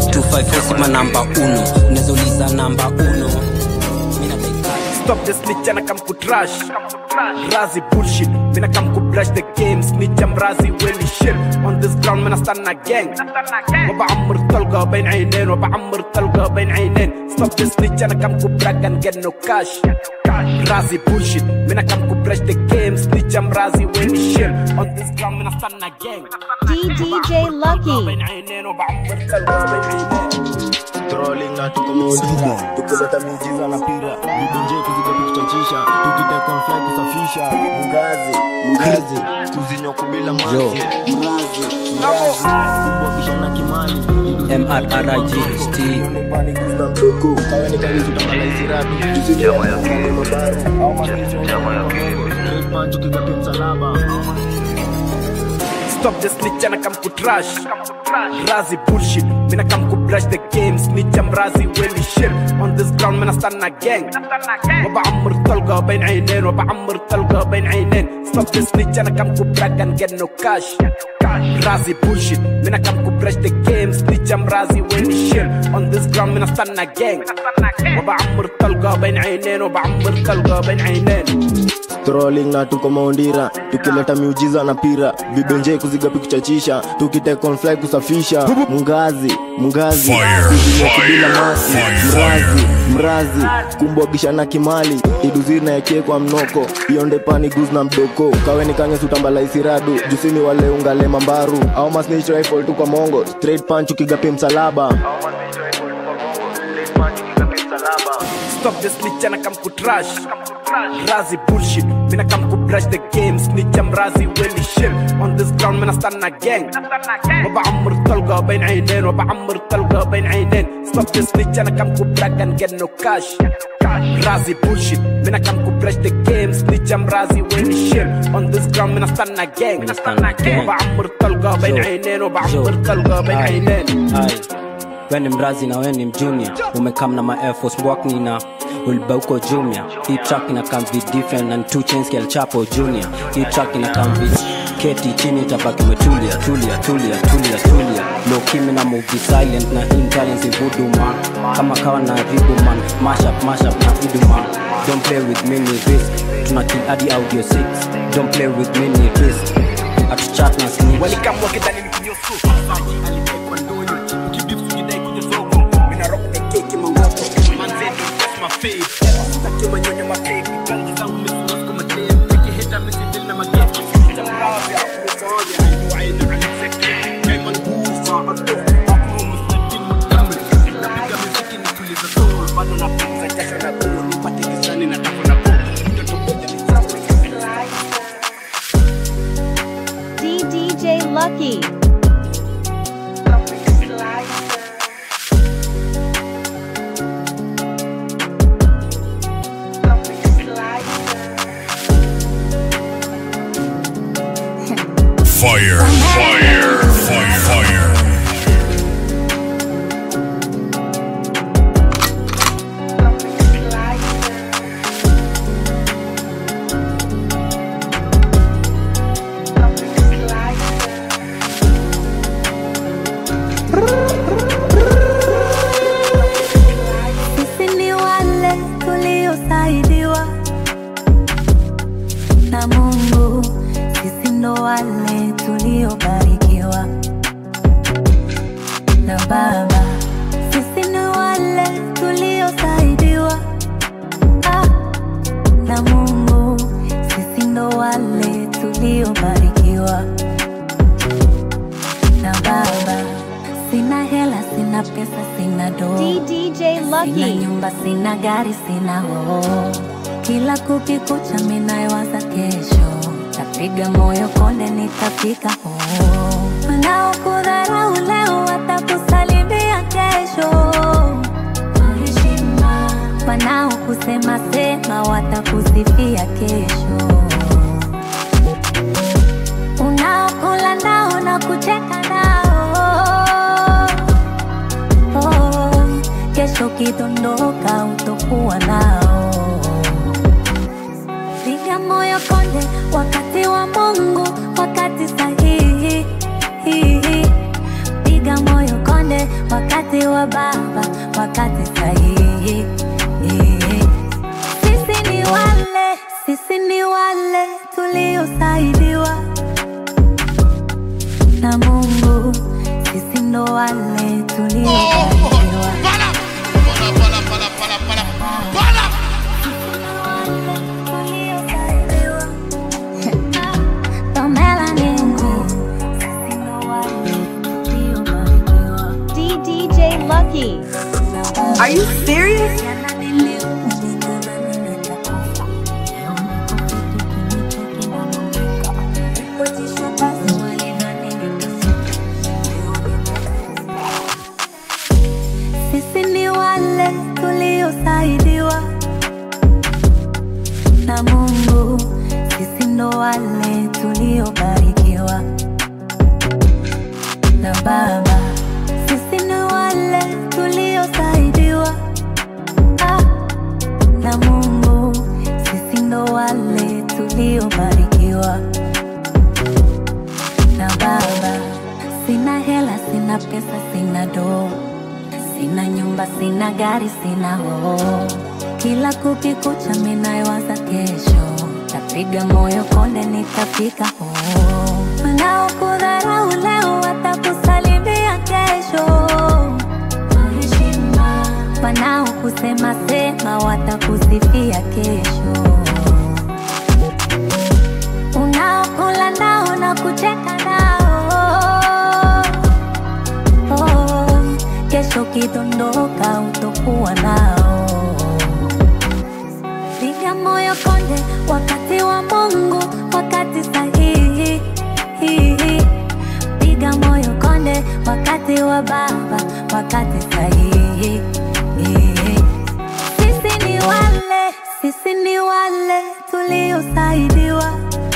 254 sima namba uno unazouliza namba uno Stop the snitch and I come to trash. Razi bullshit. When I come to brush the game, snitch I'm razi willy shit. On this ground when I stand a gang. وبعمر طلقة بين عينين وبعمر طلقة بين عينين. Stop the snitch and I come to brag and get no cash. Razi bullshit. When I come to brush the game, snitch I'm razi willy shit. On this ground when I stand a gang. DDJ Lucky. بين عينين وبعمر طلقة بين عينين. Trolling na tuko mzima tukileta miujiza na pira vidonje kuziga kuchachisha tukitekon fly kusafisha mgazi mgazi kuzinywa kubila maji Yo. mrazi mrazi kubwakisha na kimani mrrigst na mtoko kawe ni karizu tamalaisiratu tusijamayakale mabaru au masisho pancho kigapi msalaba Stop the snitch and I come to trash. Razi bullshit. When I come to brush the game, snitch I'm razi willy shit. On this ground when I stand a gang. وبعمر طلقة بين عينين وبعمر طلقة بين عينين. Stop the snitch and I come to brag and get no cash. Razi bullshit. When I come to brush the game, snitch I'm razi willy shit. On this ground when I stand a gang. وبعمر طلقة بين عينين وبعمر طلقة بين عينين. trolling na tuko maundira tukileta miujiza na pira vibenje kuzigapi kuchachisha tukitekon fly kusafisha mngazi mngazi Fire, kuzinywa fire, kubila masi fire, mrazi mrazi kumbwagisha na kimali iduziri na yakie kwa mnoko ionde pani guz na mdoko kaweni kange sutambala isiradu jusini wale ungale mambaru au masnich rifle tu kwa mongo straight punch ukigapi msalaba Stop the snitch and I come to trash. Razi bullshit. When I come to brush the game snitch امرازي وين الشم on this ground من استنى gang وبعمر الطلقة بين عينين وبعمر الطلقة بين عينين stop the snitch انا كم كوبراك and get no cash رازي bullshit من كم كوبراش the game snitch امرازي وين الشم on this ground من استنى gang وبعمر الطلقة بين عينين وبعمر الطلقة بين عينين Aye. we ni mrazi na we ni mjunior umekam na ma Air Force Walk na ulba uko jumia hii track ina come be different and two chains kel chapo junior hii track ina come be keti chini tabaki umetulia tulia tulia tulia tulia low kimi na movie silent na intelligence voodoo man kama kawa na ribu man mash up mash up na idu man don't play with me ni risk tuna kill hadi audio 6 don't play with me ni risk atuchat na snitch walikam wakidhani ni kinyosu alitekwa ndoyo ukibif sijidai kuja soko mina rock the cake mangoto manzetu just my fave sitaki manyonyo mapepi kangi zangu misimas kama dem peke heta misidil na mageti tamravya kusoja ndio aina alizeki kaiman kufa ato akmu musnadin mukamil napiga muziki nituliza soul bado napunza jasho na kuu nipate gizani na tafu na kuu mtoto moja ni sawa DDJ Lucky. Fire, fire, fire, fire. Sisi ni wale tuliosaidiwa na Mungu, sisi ndo wale tuliobarikiwa na Baba. Sisi ni wale tuliosaidiwa ah, na Mungu, sisi ndo wale tuliobarikiwa na Baba. Sina hela, sina pesa, sina doo DDJ Sina Lucky. nyumba, sina gari, sina hoo. Kila kukikucha minayowaza kesho, tapiga moyo konde, nitafika hoo. Wanaokudharau leo watakusalimia kesho kwa heshima, wanaokusema sema watakusifia kesho, unaokula nao na kucheka nao oh, kesho kidondoka utokuwa nao. Piga moyo konde, wakati wa Mungu, wakati sahihi. Piga moyo konde, wakati wa Baba, wakati sahihi. Sisi ni wale, sisi ni wale tuliosaidiwa na Mungu, sisi ndo wale tuliobarikiwa. Pamela Nengu, sisi ndo wale tuliobarikiwa. DDJ Lucky. Are you serious? Sisi ni wale tuliosaidiwa na Mungu, sisi ndo wale tuliobarikiwa na Baba. Sisi ni wale tuliosaidiwa ah, na Mungu, sisi ndo wale tuliobarikiwa na Baba. Sina hela, sina pesa, sina doo, sina nyumba, sina gari, sina hoo. Kila kukikucha minayowaza kesho, tapiga moyo konde, nitafika hoo. Wanaokudharau leo watakusalimia kesho kwa heshima, wanaokusema sema watakusifia kesho, unaokula nao na kucheka nao oh, kesho kidondoka utokuwa nao. Piga moyo konde, wakati wa Mungu, wakati wa baba, wakati sahihi. Sisi ni wale, sisi ni wale tuliosaidiwa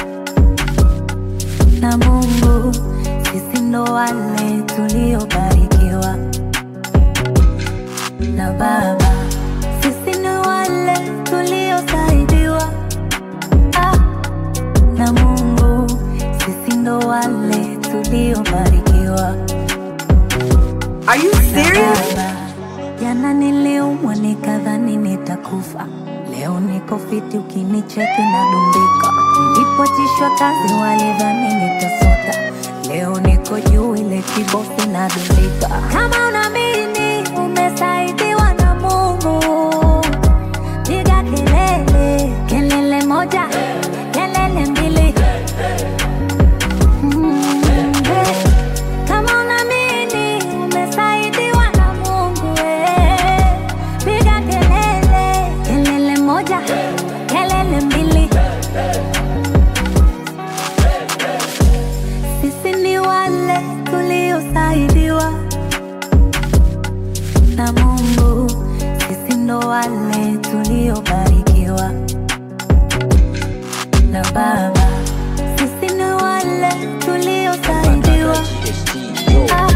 na Mungu, sisi ndo wale tuliobarikiwa na Baba, sisi ni wale tuliosaidiwa ah, na Mungu, sisi ndo wale tuliobarikiwa. Are you serious? Jana niliumwa nikadhani nitakufa, leo niko fiti, ukinicheki nadumbika. Nilipotishwa kazi walidhani nitasota, leo niko juu, ile kibosi nadumbika. Kama unaamini umesaidiwa na Mungu, piga kelele, kelele moja, kelele mbili. Mm, eh. Kama unaamini umesaidiwa na Mungu, eh, piga kelele, kelele moja, kelele mbili. Sisi ni wale tuliosaidiwa na Mungu, sisi ndo wale tuliobarikiwa na Baba, sisi ni wale tuliosaidiwa ah,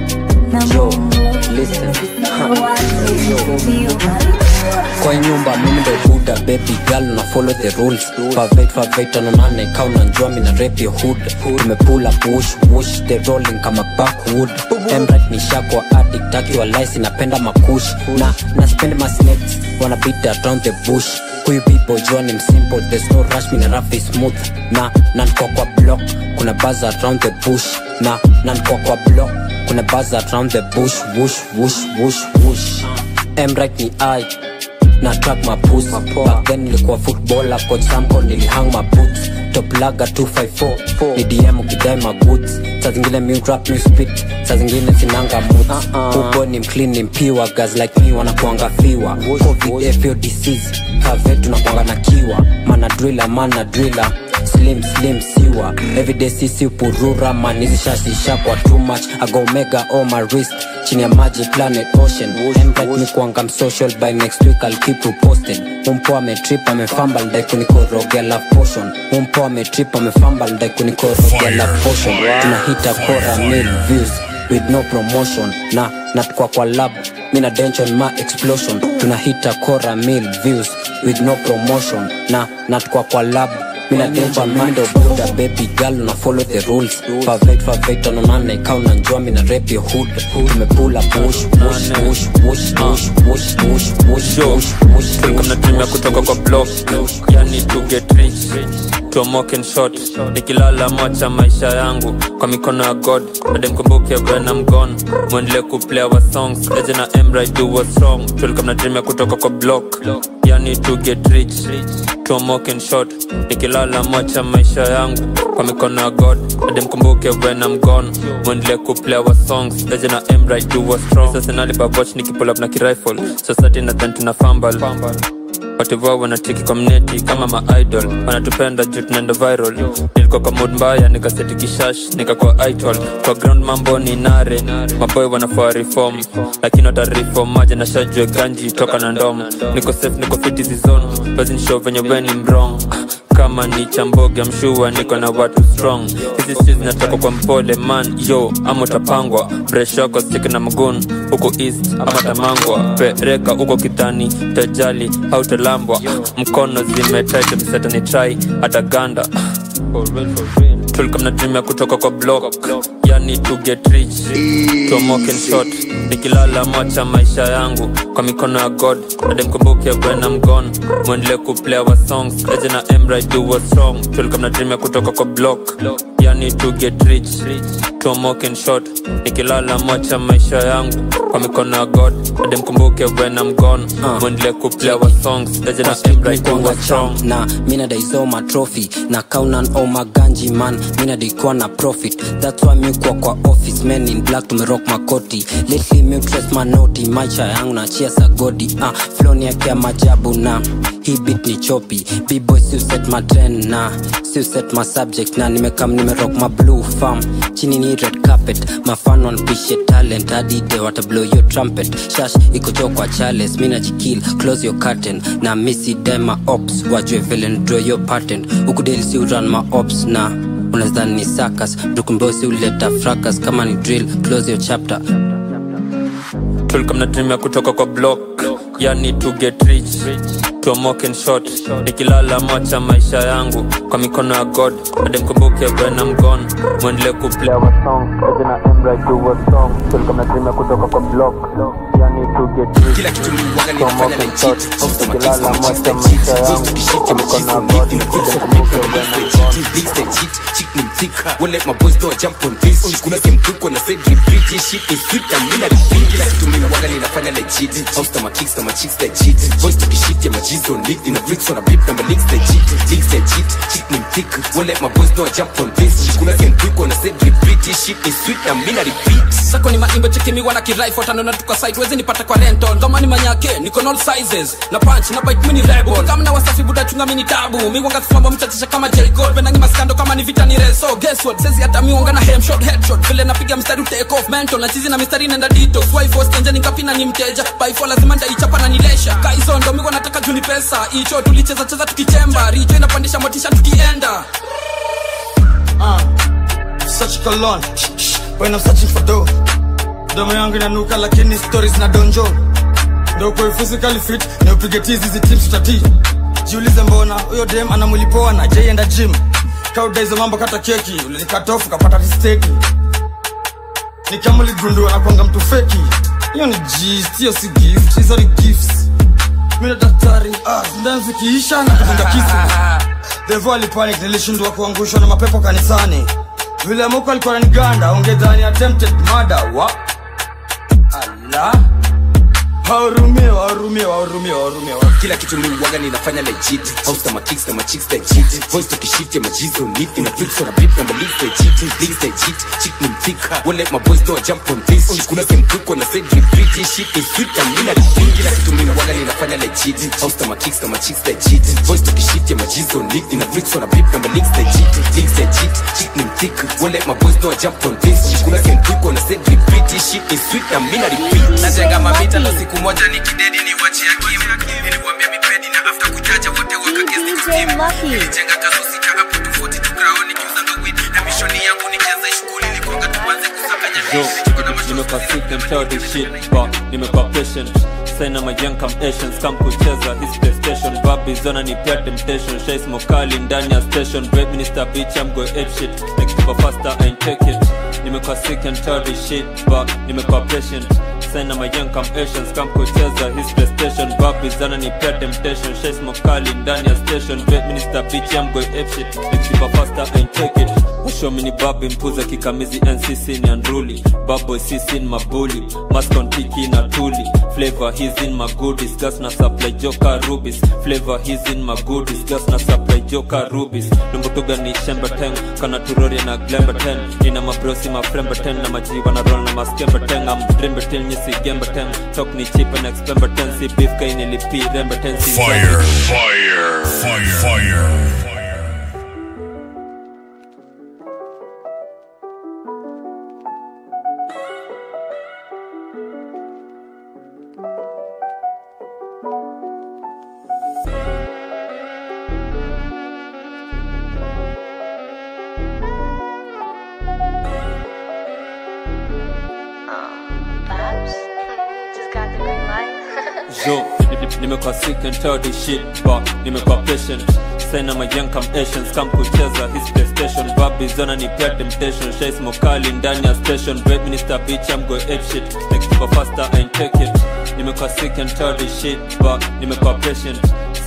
na Mungu, sisi ndo wale tuliobarikiwa kwa nyumba mimi ndo buda baby girl na follow the rules favate favate anonane kau nanjua mina rap your hood tumepula push push the rolling kama backwood emrat nishakwa addict akiwa lice napenda makush na na spend my snakes wanna beat around the bush huyu people jua ni msimple there's no rush mina rap is smooth na nankwa kwa block kuna buzz around the bush na nankwa kwa block kuna buzz around the bush wush wush wush wush emrat ni i na track my puss back then nilikuwa footballer coach samko nilihang my boots top laga 254 ni dm ukidai my goods saa zingine mi rap mi spit saa zingine sinanga moods ubo ni mclean ni mpiwa guys like me wanakuanga fiwa covid fo disease kave tunakuanga na kiwa mana driller mana driller slim slim siwa everyday sisi upurura man hizi shashi shakwa too much ago mega on my wrist chini ya maji planet ocean Embright ni kuanga msocial by next week I'll keep you posted umpo ametrip amefamba ndai kunikorogea love potion umpo ametrip amefamba ndai kunikorogea love potion tunahita kora mil views with no promotion na natukwa kwa lab mina dension ma explosion tunahita kora mil views with no promotion na natukwa kwa lab mina denja mindo buda baby girl na follow the rules favate favate anonane kau na njua mina rap your hood tumepula push push push push push push push push push push tulikuwa mnatumia kutoka kwa block yani to get rich tuamoke in short nikilala mocha maisha yangu kwa mikono ya god bade mkumbuke when I'm gone mwendelee kuplay our songs eje na emra do what's wrong tulikuwa mnatumia kutoka kwa block yani to get rich tuamoke in short nikilala mocha maisha yangu kwa mikono ya god bade mkumbuke when I'm gone mwendelee kuplay our songs eje na emra do what's wrong sasa nalibabwatch nikipull up na kirifle society nadhani tuna fumble wativoa wanatiki kwa mneti kama maidol wanatupenda juu tunaenda viral nilikuwa kwa mood mbaya nikaseti kishash nikakuwa idol kwa ground mambo ni nare maboy wanafaa reform lakini watareform maja na shajue ganji toka na ndom niko safe niko fiti zizon bazinishow venye weni mrong kama ni chamboge mshua niko na watu strong hizi streets zinatoka kwa mpole man yo ama utapangwa breshoko stik na mgun huko east ama tamangwa pereka huko kitani tajali hautalambwa mkono zimetaite msetani trai hata ganda tulikuwa mnatumia kutoka kwa block yani to get rich tuamoke in short nikilala mocha maisha yangu kwa mikono ya god ade mkumbuke when I'm gone mwendelee kuplay our songs eje na emra do what's wrong tulikuwa mnatumia kutoka kwa block yani to get rich tuamoke in short nikilala mocha maisha yangu kwa mikono ya god hadi mkumbuke when I'm gone mwendele kuplay our songs leje na emra ikuwa strong na mina daisoma trophy na kaunan o maganji man mina daikuwa na profit that's why mi kuwa kwa office men in black tumerock makoti lately mi utres manoti maisha yangu na chia sagodi ah, floni yake ya majabu na hii bit ni chopi bboy siuset matren na siuset ma subject na nimekam nimerock ma blue farm chini ni red carpet mafan wanpishe talent hadi de watablow your trumpet shash iko jo kwa chales mi najikil close your curtain na misi dema ops wajue vile ndraw your patent ukudeli si uran ma ops na unazani ni sakas dukumbosi uleta fracas kama ni drill close your chapter tulikuwa mnatumia kutoka kwa block yani to get rich tuamoke in short nikilala macha maisha yangu kwa mikono ya god hadi mkumbuke when I'm gone mwendele kuplay our song leje na emra ikuwa strong tulikuwa mnatumia kutoka kwa block yani to get rich kila kitu mliwaga ninafanya tuamoke in legit short Host nikilala makizi macha machizi maisha legit yangu Voice tukishit kwa mikono ya god hadi mkumbuke when I'm gone Leaks the cheat, chick ni mtick Won't let my boys know I jump on this Kuna game quick when I said repeat This shit is sweet and mina repeat Kila kitu mimi waga ninafanya legit House na my kicks na my chicks legit Voice tukishit ya my G's on lead Ina bricks on a beat na my links legit Leaks the cheat, chick ni mtick Won't let my boys know I jump on this Kuna game quick when I said repeat This shit is sweet and mina repeat sako ni maimbe chekimiwa na kirifle tanona tuka site wezi nipata kwa rental ngoma ni manyake niko na all sizes na punch na bite mini rebel kama na wasafi buda chunga mini tabu mi wanga flambo mchachisha kama J Cole venangi maskando kama ni vita ni reso guess what sezi hata mi wanga na hem shot headshot vile napiga mstari take off mental na chizi na mistari nenda detox why force tenja nikapina ni mteja by for lazima ndaichapa na nilesha kaizo ndo mi wanataka juni pesa icho tulicheza cheza tukichemba rijo inapandisha motisha tukienda uh, such cologne when I'm searching for dough domo yangu inanuka lakini stories na donjo ndo kwa physically fit na upige tizi hizi teams tutati jiulize mbona huyo dem ana mwili poa na jaienda gym kauda hizo mambo kata keki ulinikatofu kapata risteki ni kama uligundua na kwanga mtu feki hiyo ni gist hiyo si gift hizo ni gifts mimi na daktari ah ndani zikiisha na kudunga kisu devo alipanic nilishindwa kuangushwa na mapepo kanisani vile muko alikuwa ananiganda ungedhani attempted murder wa ala wahurumie wahurumie wahurumie wahurumie kila kitu mliwaga ninafanya legit house na my kicks na my chicks legit voice tukishit ya my G's on lead ina bricks on a beat na my links legit links legit chick ni mtick won't let my boys know I jump on this kuna game quick when I said repeat this shit is sweet and mina repeat kila kitu mliwaga ninafanya legit house na my kicks na my chicks legit voice tukishit ya my G's on lead ina bricks on a beat na my links legit links legit chick ni mtick won't let my boys know I jump on this kuna game quick when I said repeat this shit is sweet and mina repeat najenga mavita na siku moja nikidedi ni wachia kim niliwambia mipedi na after kujaja wote wakagesti kustim nilijenga kazo sita hapo tofauti tugraoni kiuza ndo win na mishoni yangu nikianza shukuli nilikonga tuanze kusakanya Yo, nimekuwa sick and tired of shit but nimekuwa patient sana my young come Asians come kucheza his playstation babi zona ni pia temptation shais mokali ndani ya station bread minister bitch I'm going ape shit next to faster I ain't take it nimekuwa sick and tired of shit but nimekuwa patient sana my young come Asians come kucheza his playstation babi zona ni pia temptation shais mokali ndani ya station bread minister bitch I'm going ape shit next to faster I ain't take it Washomi ni babi mpuza kikamizi NCC ni unruly Baboy CC in mabuli Maskon tiki na tuli Flavor he's in my goodies Gas na supply joka rubies Flavor he's in my goodies Gas na supply joka rubies Lumbutuga ni shemba ten Kana turoria na glemba ten Ina mabrosi mafremba ten Na majiwa na roll na maskemba ten I'm drimba till nyisi gemba ten Talk ni cheap and expemba ten Si beef kaini lipi remba ten Si Fire, fire, fire, fire. Yo, nimekuwa sick and tired of shit but nimekuwa patient sana my young come Asians come kucheza his playstation babi zona ni pia temptation shais mokali ndani ya station bread minister bitch I'm going ape shit next to faster I ain't take it nimekuwa sick and tired of shit but nimekuwa patient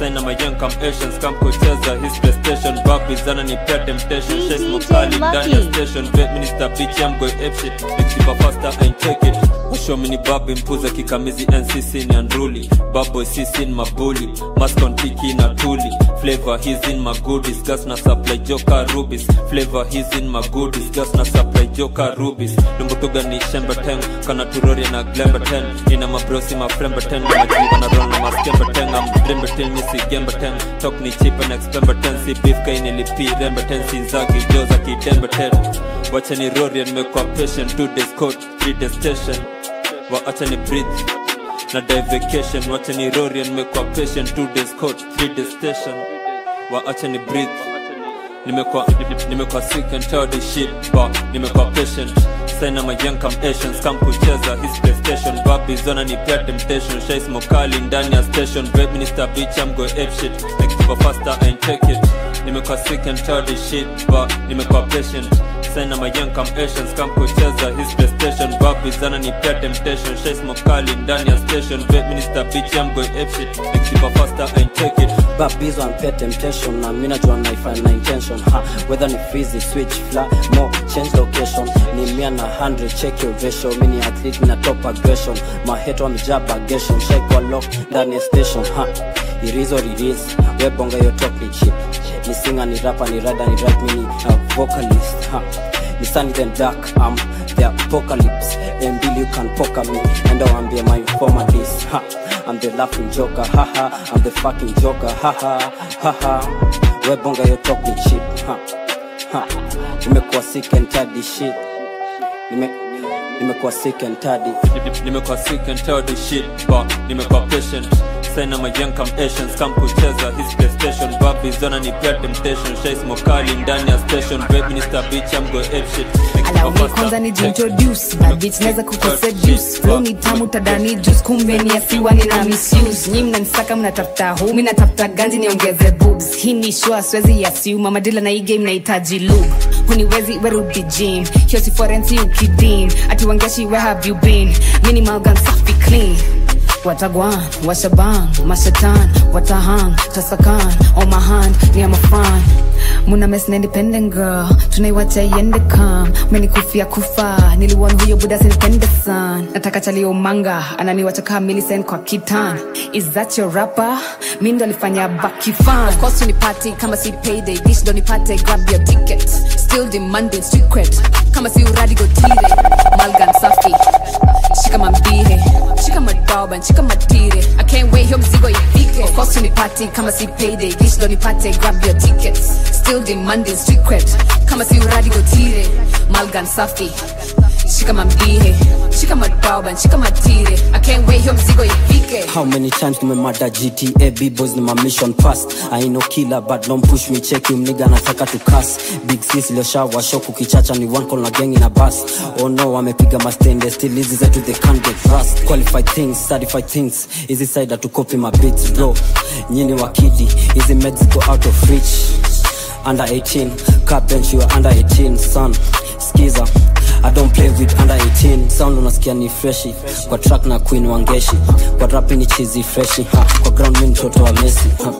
saina mayoung come asians come kucheza his playstation babi zana ni pia temptation shake mokali ndani ya station vet minister bitch I'm going ape shit nikipa faster and take it Show me ni babi mpuza kikamizi NCC ni unruly Bad boy CC in mabuli Mask on tiki na tuli Flavor he's in my goodies Gas na supply joka rubies Flavor he's in my goodies Gas na supply joka rubies Lumbutuga ni shemba ten Kana turori na glemba ten Ina mabrosi mafremba ten Na majiva na roll na maskemba ten I'm drimba ten misi gemba ten Talk ni cheap and expemba ten Si beef kai nilipi remba ten Sinzagi joza kidemba ten Wacha ni rori nimekuwa patient Two days court, three days station waacha ni breathe na die vacation wacha ni rori nimekuwa patient two days court three days station waacha ni breathe nimekuwa nimekuwa sick and tired of shit but nimekuwa patient saina my young come Asians come kucheza his playstation babi zona ni pia temptation shais mokali ndani ya station babe minister bitch I'm go ape shit like super faster and take it nimekuwa sick and tired of shit but nimekuwa patient saina my young come Asians come kucheza his playstation babi zana ni pia temptation shais mokali ndani ya station babe minister bitch I'm go ape shit like super faster and take it babizo anpea temptation na mi najua naifanya na intention ha whether ni fizi switch fla mo change location ni mia na 100 check your ratio mi ni athlete na top aggression maheto amejaa bagation shaikwa lock ndani ya station ha irizo riris webonga yo top ni chip ni singer ni rapper ni rada ni rap mini uh, vocalist ha ni sunny then dark um the apocalypse and you can poker me and I'll my informer this ha I'm the laughing joker haha I'm the fucking joker haha haha webonga yo talk ni cheap ha ha nimekuwa sick and tired this shit nime nimekuwa sick and tired nimekuwa sick and tired of shit but nimekuwa patient saina my young come Asians come kucheza his playstation babi zona ni pia temptation shais mokali ndani ya station babe minister bitch I'm go ape shit Allow me kwanza ni jintroduce bad bitch naweza kukuseduce flow ni tamu tadani juice kumbe ni asiwa nina misuse nyi mnanisaka mnatafuta hu mi natafuta ganji niongeze boobs hii ni shua siwezi yasiuma madila na hii game nahitaji lube huniwezi werudi gym hiyo si forensi ukidim ati wangeshi where have you been minimal gun safi clean watagwan washaban mashatan watahang tasakan on my hand ni am a fan muna mes na independent girl tunaiwacha iende kam menikufia kufa niliwon huyo buda sinipende san nataka chalio manga ananiwacha kaa milisen kwa kitan is that your rapper mi ndo alifanya bakifan of course unipati kama si payday dish ndo nipate grab your ticket still demanding street cred kama si uradi gotire malgan safi shika mambihe shika madoban shika matire i can't wait hiyo mzigo ifike of course unipati kama si payday dish ndo nipate grab your tickets still demanding street cred kama si uradi gotire malgan safi shika mambihe shika madoban shika matire i can't wait hiyo mzigo ifike How many times nimemada GTA B-boys ni my mission past I no killer but don't push me check you nigga nataka to cuss Big sis iliyoshawa shock ukichacha ni one call na gang in a bus Oh no wamepiga mastende still hizi zetu they can't get rust Qualified things, certified things Hizi side to copy my beats bro Nyini wakidi, hizi meds go out of reach Under 18, car bench you are under 18 son Skiza I don't play with under 18 sound unasikia ni freshi kwa track na queen wangeshi kwa rap ni chizi freshi ha. kwa ground mi mtoto wa Messi ha.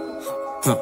Ha.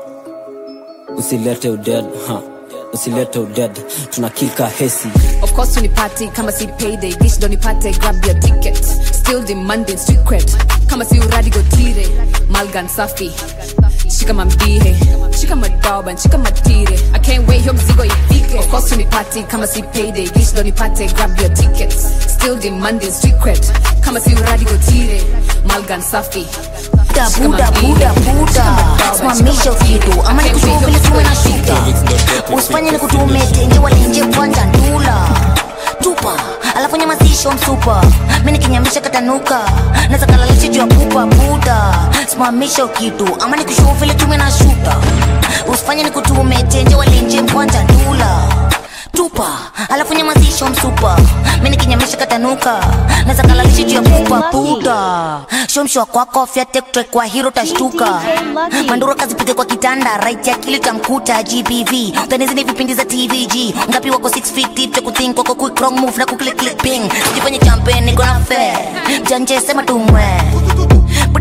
usilete uded ha. usilete uded tunakika hesi Of course unipati kama si payday dish ndo nipate grab your ticket still demanding street cred kama si uradi gotire malgan safi shika mambihe shika madoban shika matire i can't wait hiyo mzigo ifike of course unipati kama si payday dish ndo nipate grab your ticket still demanding street cred kama si uradi gotire malgan safi buda buda buda buda simamisha kitu ama nikushua vile tuwe na shida usifanye nikutume tenje wala nje kwanza ndula tupa alafu nyamazisho msupa mi nikinyamisha katanuka naweza kalalisha juu ya pupa buda simamisha kitu ama nikushua vile tume na shuta usifanye nikutume tenje wala nje kwanza ndula tupa alafu nyamazisho msupa mi nikinyamisha katanuka naweza kalalisha juu ya pupa buda shomshwa kwako fyatektre kwa hiro tashtuka manduro kazipige kwa kitanda right ya kili tamkuta gbv utanizi ni vipindi za tvg ngapi wako 6 feet deep cha kuthink wako quick wrong move na kuklik click ping sijifanye champion niko na fair janje sema tumwe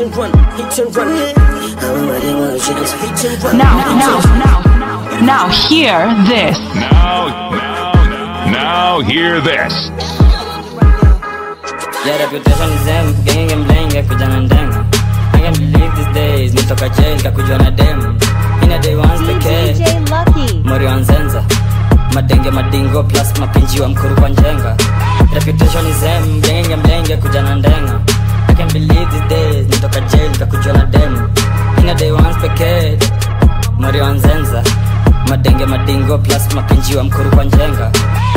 and run, hit and run. Everybody wanna shake it, hit and run. Now, now, now, now hear this. Now, now, now hear this. Yeah, reputation is them, genge mlenge kujana ndenga I can't believe these days, nitoka jail kakujwa na dem Ina day once pekee, DJ Lucky. mori wa nzenza Madenge madingo plus mapinji wa mkuru kwa njenga Reputation is them, genge mlenge kujana ndenga I can't believe these days, nitoka jail kakujwa na dem Ina day once pekee, mori wa nzenza Madenge madingo plus mapinji wa mkuru kwa njenga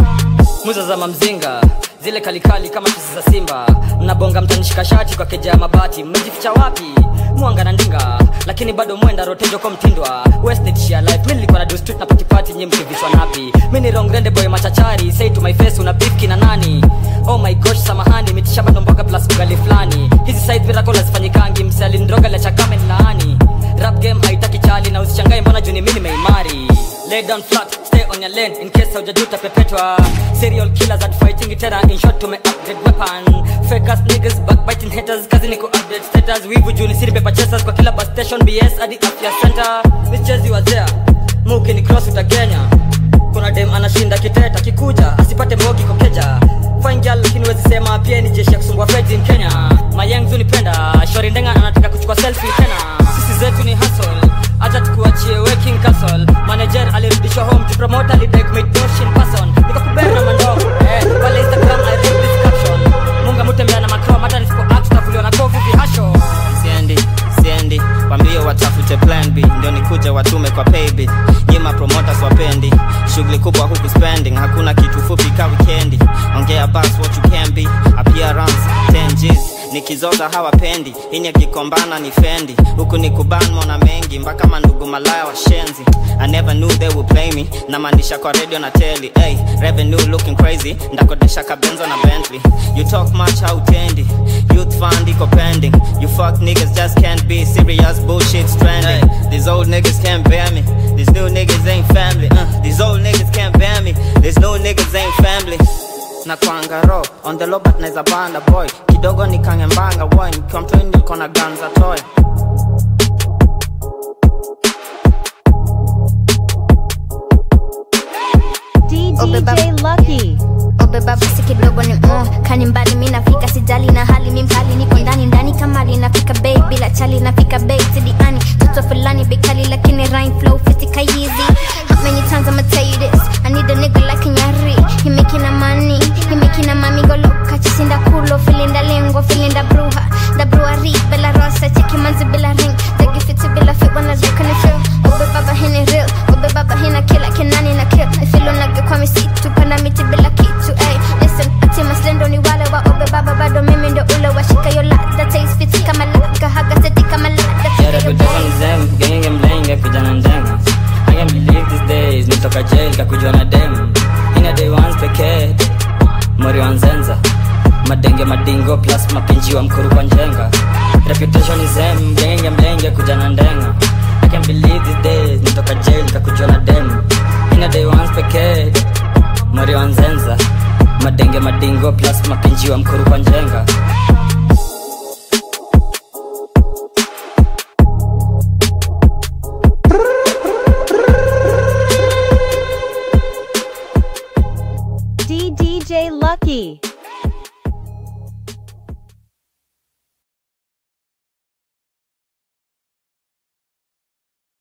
muza za mamzinga zile kalikali kama tisi za simba mnabonga mtanishika shati kwa keja ya mabati mmejificha wapi mwanga na ndinga lakini bado mwenda rotejo kwa mtindwa westnitshia life mi nilikuwa na do street na patipati nyi mkivishwa napi mi ni rongrende boy machachari say to my face una bifki na nani oh my gosh samahani mitishamba ndomboga plus ugali fulani hizi side miracle hazifanyikangi msalindroga la chakame laani rap game haitaki chali na usichangae mbona juni mimi nimeimari lay down flat stay on your lane in case haujajuta pepetwa serial killers at fighting tena in short tume upgrade weapon fake ass niggas backbiting haters kazi ni ku update status wivu juni siri paper chasers kwa kila bus station bs hadi afya center michezi wazea muki ni cross utagenya kuna dem anashinda kiteta kikuja asipate mbogi kokeja fine girl lakini wezi sema pia ni jeshi ya kusumbua feds in kenya mayangzu nipenda shori ndenga anataka kuchukua selfie tena sisi zetu ni hustle acha tukuachie working castle manager alirudishwa home to promote alidai kumake dosh in person nikakubera na mandoo eh pale instagram i read this caption munga mutembea na macrom hata nisipo act tutavuliwa na kovu vihasho siendi siendi wambie watafute plan b ndio nikuje watume kwa paybill nyima promoters wapendi shughuli kubwa huku spending hakuna kitu fupi ka wikendi ongea bas what you can be appearance 10 G's nikizoza hawapendi ini akikombana ni fendi huku ni kuban mona mengi mpaka mandugu malaya washenzi i never knew they would play me namaanisha kwa radio na teli hey, revenue looking crazy ndakodesha kabenzo na bentley you talk much hautendi youth fund iko pending you fuck niggas just can't be serious bullshit stranding hey, these old niggas can't bear me these new niggas ain't family uh, these old niggas can't bear me these new niggas ain't family na kwangaro on the low but naeza banda boy kidogo nikangembanga boy nikiwa mtoi nilikuwa na ganza toy DJ Lucky. obeba basi kidogo ni mo kani mbali mi nafika sijali na hali mi mkali niko ndani ndani kama linafika bei bila chali nafika bei sidiani toto fulani bekali lakini rhyme flow fitika easy how many times I'ma tell you this I need a nigga like Nyari he making a money he making a mami go look chisinda kulo filinda lengo filinda bruja da brewery bella rosa cheki manzi bila ring zagi fiti bila fit wanna look and feel obe baba hini real obe baba hina kila kenani na kill ifilo nage kwa misitu panda miti bila kitu ay listen ati maslendo ni wale wa obe baba bado mimi ndo ule washika yo ladha taste fiti kama laka haga seti kama ladha Yeah, reputation is them, genge mlenge kujana ndenga I can't believe these days, nitoka jail kakujwa na dem Ina day once pekee, mori wa nzenza Madenge madingo plus mapinji wa mkuru kwa njenga Reputation is them, genge mlenge kujana ndenga I can't believe these days, nitoka jail kakujwa na dem Ina day once pekee, mori wa nzenza Madenge madingo plus mapinji wa mkuru kwa njenga DDJ Lucky.